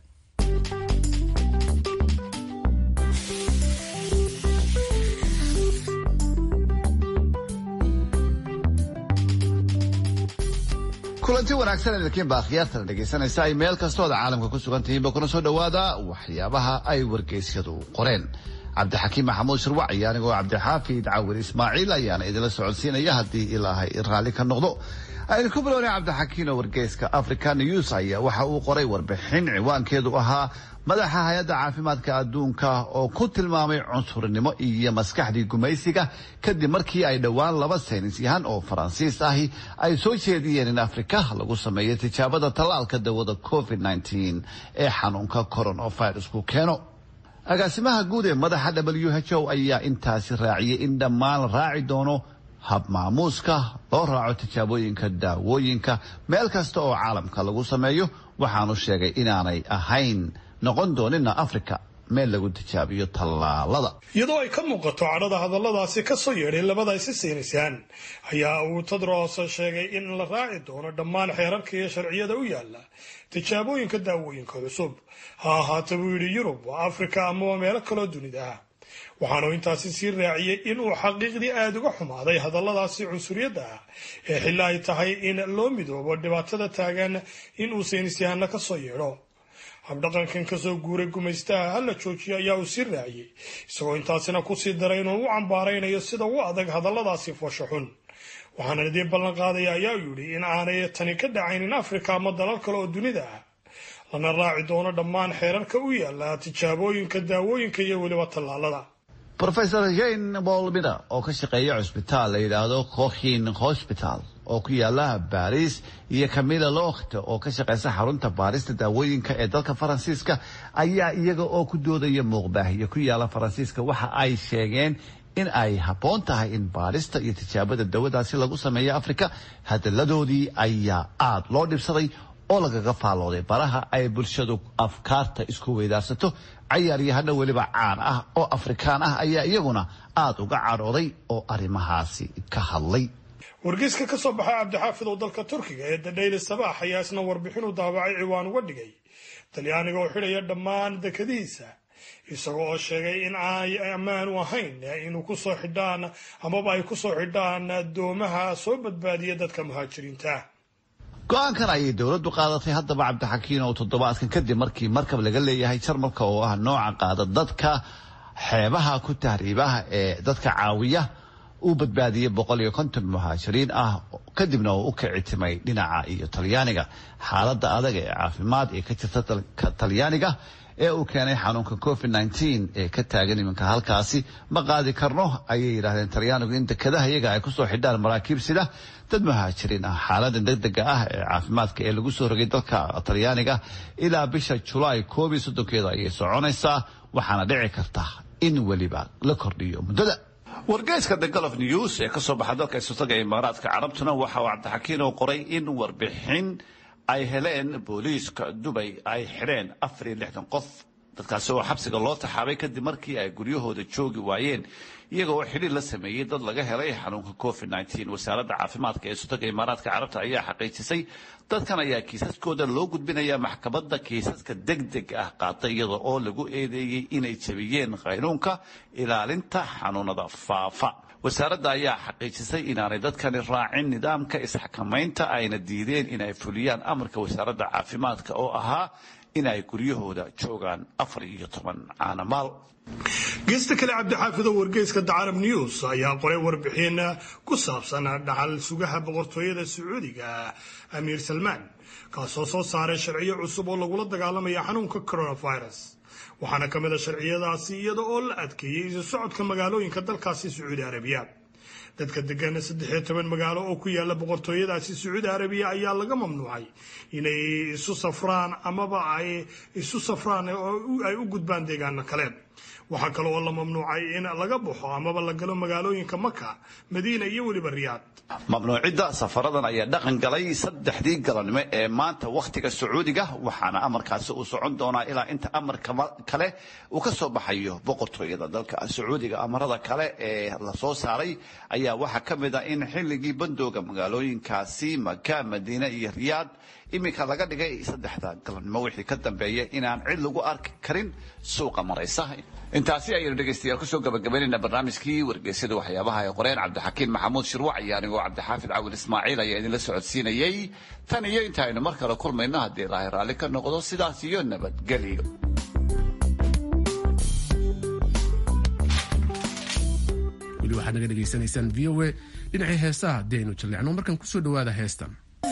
Speaker 5: kulanti wanaagsan idinkiin baa khiyaartana dhegaysanaysa ay meel kastooda caalamka ku sugan tihiinba kuna soo dhowaada waxyaabaha ay wargeysyadu qoreen cabdixakiim maxamuud shirwac iyo anigoo cabdixaafid cawir ismaaciil ayaana idinla socodsiinaya haddii ilaahay raalli ka noqdo aynu ku bilownay cabdixakiin oo wargeyska africa news ayaa waxa uu qoray warbixin ciwaankeedu ahaa madaxa hay-adda caafimaadka adduunka oo ku tilmaamay cunsurnimo iyo maskaxdii gumaysiga kadib markii ay dhowaan laba saynis yahan oo faransiis ahi ay soo jeediyeen in afrika lagu sameeyo tijaabada tallaalka dawada covid ee xanuunka coronavirusku keeno agaasimaha guud ee madaxa w h o ayaa intaasi raaciyey in dhammaan la raaci doono hab maamuuska loo raaco tijaabooyinka daawooyinka meel kasta oo caalamka lagu sameeyo waxaanu sheegay inaanay ahayn noqon doonina africa meel lagu tijaabiyo tallaalada
Speaker 18: iyadoo ay ka muuqato cadhada hadalladaasi ka soo yeedhay labada isi saynisaan ayaa uu tedros sheegay in la raaci doono dhammaan xeerarka iyo sharciyada u yaala tijaabooyinka daawooyinka cusub ha ahaata buu yidhi yurub afrika amaba meelo kaloo dunida ah waxaanu intaasi sii raaciyey inuu xaqiiqdii aada uga xumaaday hadalladaasi cunsuriyadda ah ee xilli ay tahay in loo midoobo dhibaatada taagan inuu saynisyahanno ka soo yeedho habdhaqankan kasoo guuray gumaystaha ha la joojiyo ayaa uu sii raaciyey isagoo intaasina kusii daray inuu u cambaaraynayo sida u adag hadalladaasi foosho xun waxaana idii ballan qaadaya ayaa yidhi in aanay tani ka dhacaynin afrika ama dalal kale oo dunida ah lana raaci doono dhammaan xeerarka u yaala tijaabooyinka daawooyinka iyo weliba tallaalada
Speaker 5: rofesor jane bolmina oo ka shaqeeya cusbitaal la yidhaahdo cochin hosbital oo ku yaala baris iyo camilla locht oo ka shaqeysa xarunta baarista daawooyinka ee dalka faransiiska ayaa iyaga oo ku doodaya muuqbaahiyo ku yaala faransiiska waxa ay sheegeen in ay habboon tahay in baarista iyo tijaabada dawadaasi lagu sameeyo afrika hadalladoodii ayaa aada loo dhibsaday oo lagaga faallooday baraha ay bulshadu afkaarta isku weydaarsato cayaaryahano weliba caan ah oo afrikaan ah ayaa iyaguna aada uga cadhooday oo arrimahaasi ka hadlay
Speaker 18: wargeyska ka soo baxay cabdixaafid oo dalka turkiga ee dadhayli sabaax ayaa isna warbixinu daabacay ciwaan uga dhigay talyaaniga oo xidhaya dhammaan dekadihiisa isagoo oo sheegay in ay ammaan u ahayn inuu kusoo xidhaan amaba ay kusoo xidhaan doomaha soo badbaadiya dadka muhaajiriinta
Speaker 5: go-aankan ayay dowladdu qaadatay haddaba cabdixakiin oo toddobaadkan kadib markii markab laga leeyahay jarmalka oo ah nooca qaada dadka xeebaha ku tahriibaha ee dadka caawiya uu badbaadiyey boqol iyo konton muhaajiriin ah kadibna uu u kicitimay dhinaca iyo talyaaniga xaaladda adag ee caafimaad ee ka jirta dalka talyaaniga ee uu keenay xanuunka covid nteen ee ka taagan iminka halkaasi ma qaadi karno ayay yidhahdeen talyaanigu in dekadaha iyaga ay kusoo xidhaan maraakiib sida dad muhaajiriin ah xaaladan degdega ah ee caafimaadka ee lagu soo rogay dalka talyaaniga ilaa bisha julaay koob iyo soddonkeeda ayay soconaysaa waxaana dhici karta in weliba la kordhiyo muddada wargeyska the golof news ee kasoo baxa dalka isultaga imaaraadka carabtuna waxa uu cabdixakiin oo qoray in warbixin ay heleen booliiska dubay ay xidheen afar iyo lixdan qof dadkaasi oo xabsiga loo taxaabay kadib markii ay guryahooda joogi waayeen iyaga oo xidhiir la sameeyey dad laga helay xanuunka covid nteen wasaaradda caafimaadka ee sultaga imaaraadka carabta ayaa xaqiijisay dadkan ayaa kiisaskooda loo gudbinaya maxkamadda kiisaska degdeg ah qaata iyada oo lagu eedeeyey inay jabiyeen qaynuunka ilaalinta xanuunada faafa wasaaradda ayaa xaqiijisay inaanay dadkani raacin nidaamka isxakamaynta ayna diideen inay fuliyaan amarka wasaaradda caafimaadka oo ahaa in ay guryahooda joogaan afar iyo toban caanamaal
Speaker 18: geesta kale cabdixaafid oo wargeyska dacarab news ayaa qoray warbixin ku saabsan dhaxal sugaha boqortooyada sacuudiga amiir salmaan kaasoo soo saaray sharciyo cusub oo lagula dagaalamaya xanuunka coronavirus waxaana ka mid a sharciyadaasi iyada oo la adkeeyey isu socodka magaalooyinka dalkaasi sacuudi arabiya dadka degan saddexiyo toban magaalo oo ku yaala boqortooyadaasi sacuudi arabiya ayaa laga mamnuucay inay isu safraan amaba ay isu safraan oo ay u gudbaan deegaano kale waxaa kale oo la mamnuucay in laga baxo amaba la galo magaalooyinka maka madiina iyo weliba riyaad
Speaker 5: mamnuucidda safaradan ayaa dhaqan galay saddexdii galannimo ee maanta wakhtiga sacuudiga waxaana amarkaasi uu socon doonaa ilaa inta amar kale uu ka soo baxayo boqortooyada dalka sacuudiga amarada kale ee la soo saaray ayaa waxaa ka mid ah in xilligii bandooga magaalooyinkaasi maka madiine iyo riyaad iminka laga dhigay saddexda galannimo wixii ka dambeeya inaan cid lagu arki karin suuqa maraysa intaasi ayaynu dhegaystayaal kusoo gabagabaynayna barnaamijkii wargeysyada waxyaabaha ay qoreen cabdixakiin maxamuud shirwac iyo anigoo cabdixaafid cawil ismaaciil ayaa idinla socodsiinayey tan iyo inta aynu mar kale kulmayno haddii ilaahay raalli ka noqdo sidaas iyo nabadgelyo
Speaker 1: weli waxaad naga dhegaysanaysaan v o a dhinacii heesaha haddii aynu jalleecno markan kusoo dhawaada heestan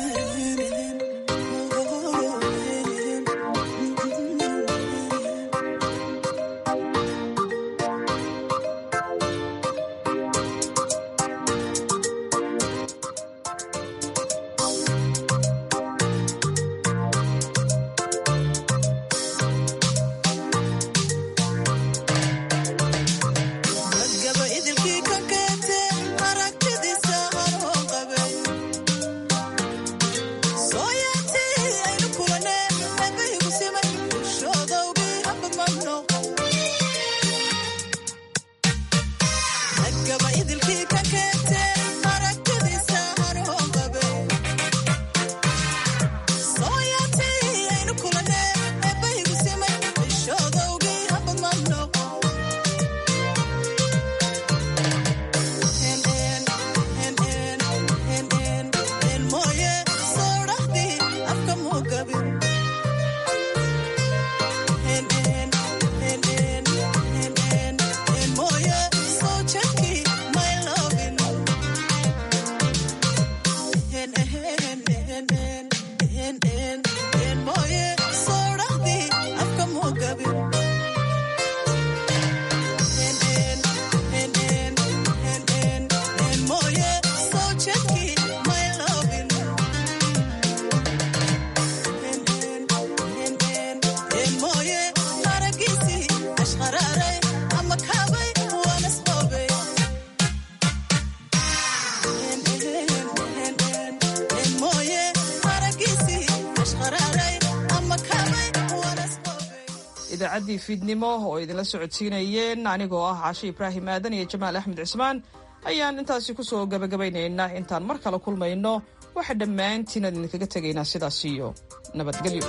Speaker 2: idaacaddii fiidnimo oo idinla socodsiinayeen anigoo ah cashe ibraahim aadan iyo jamaal axmed cismaan ayaan intaasi kusoo gabagabaynaynaa intaan mar kale kulmayno waxa dhammaantiin aan idinkaga tegaynaa sidaas iyo nabadgelyo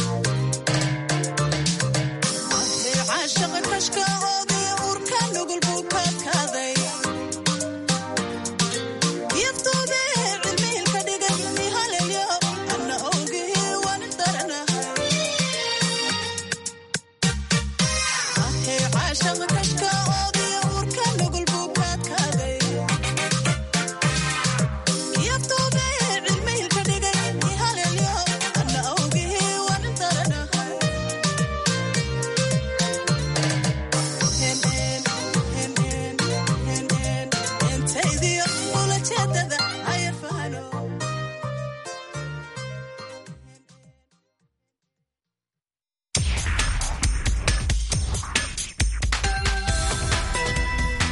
Speaker 19: caashaqa kashka oodii uurka nugul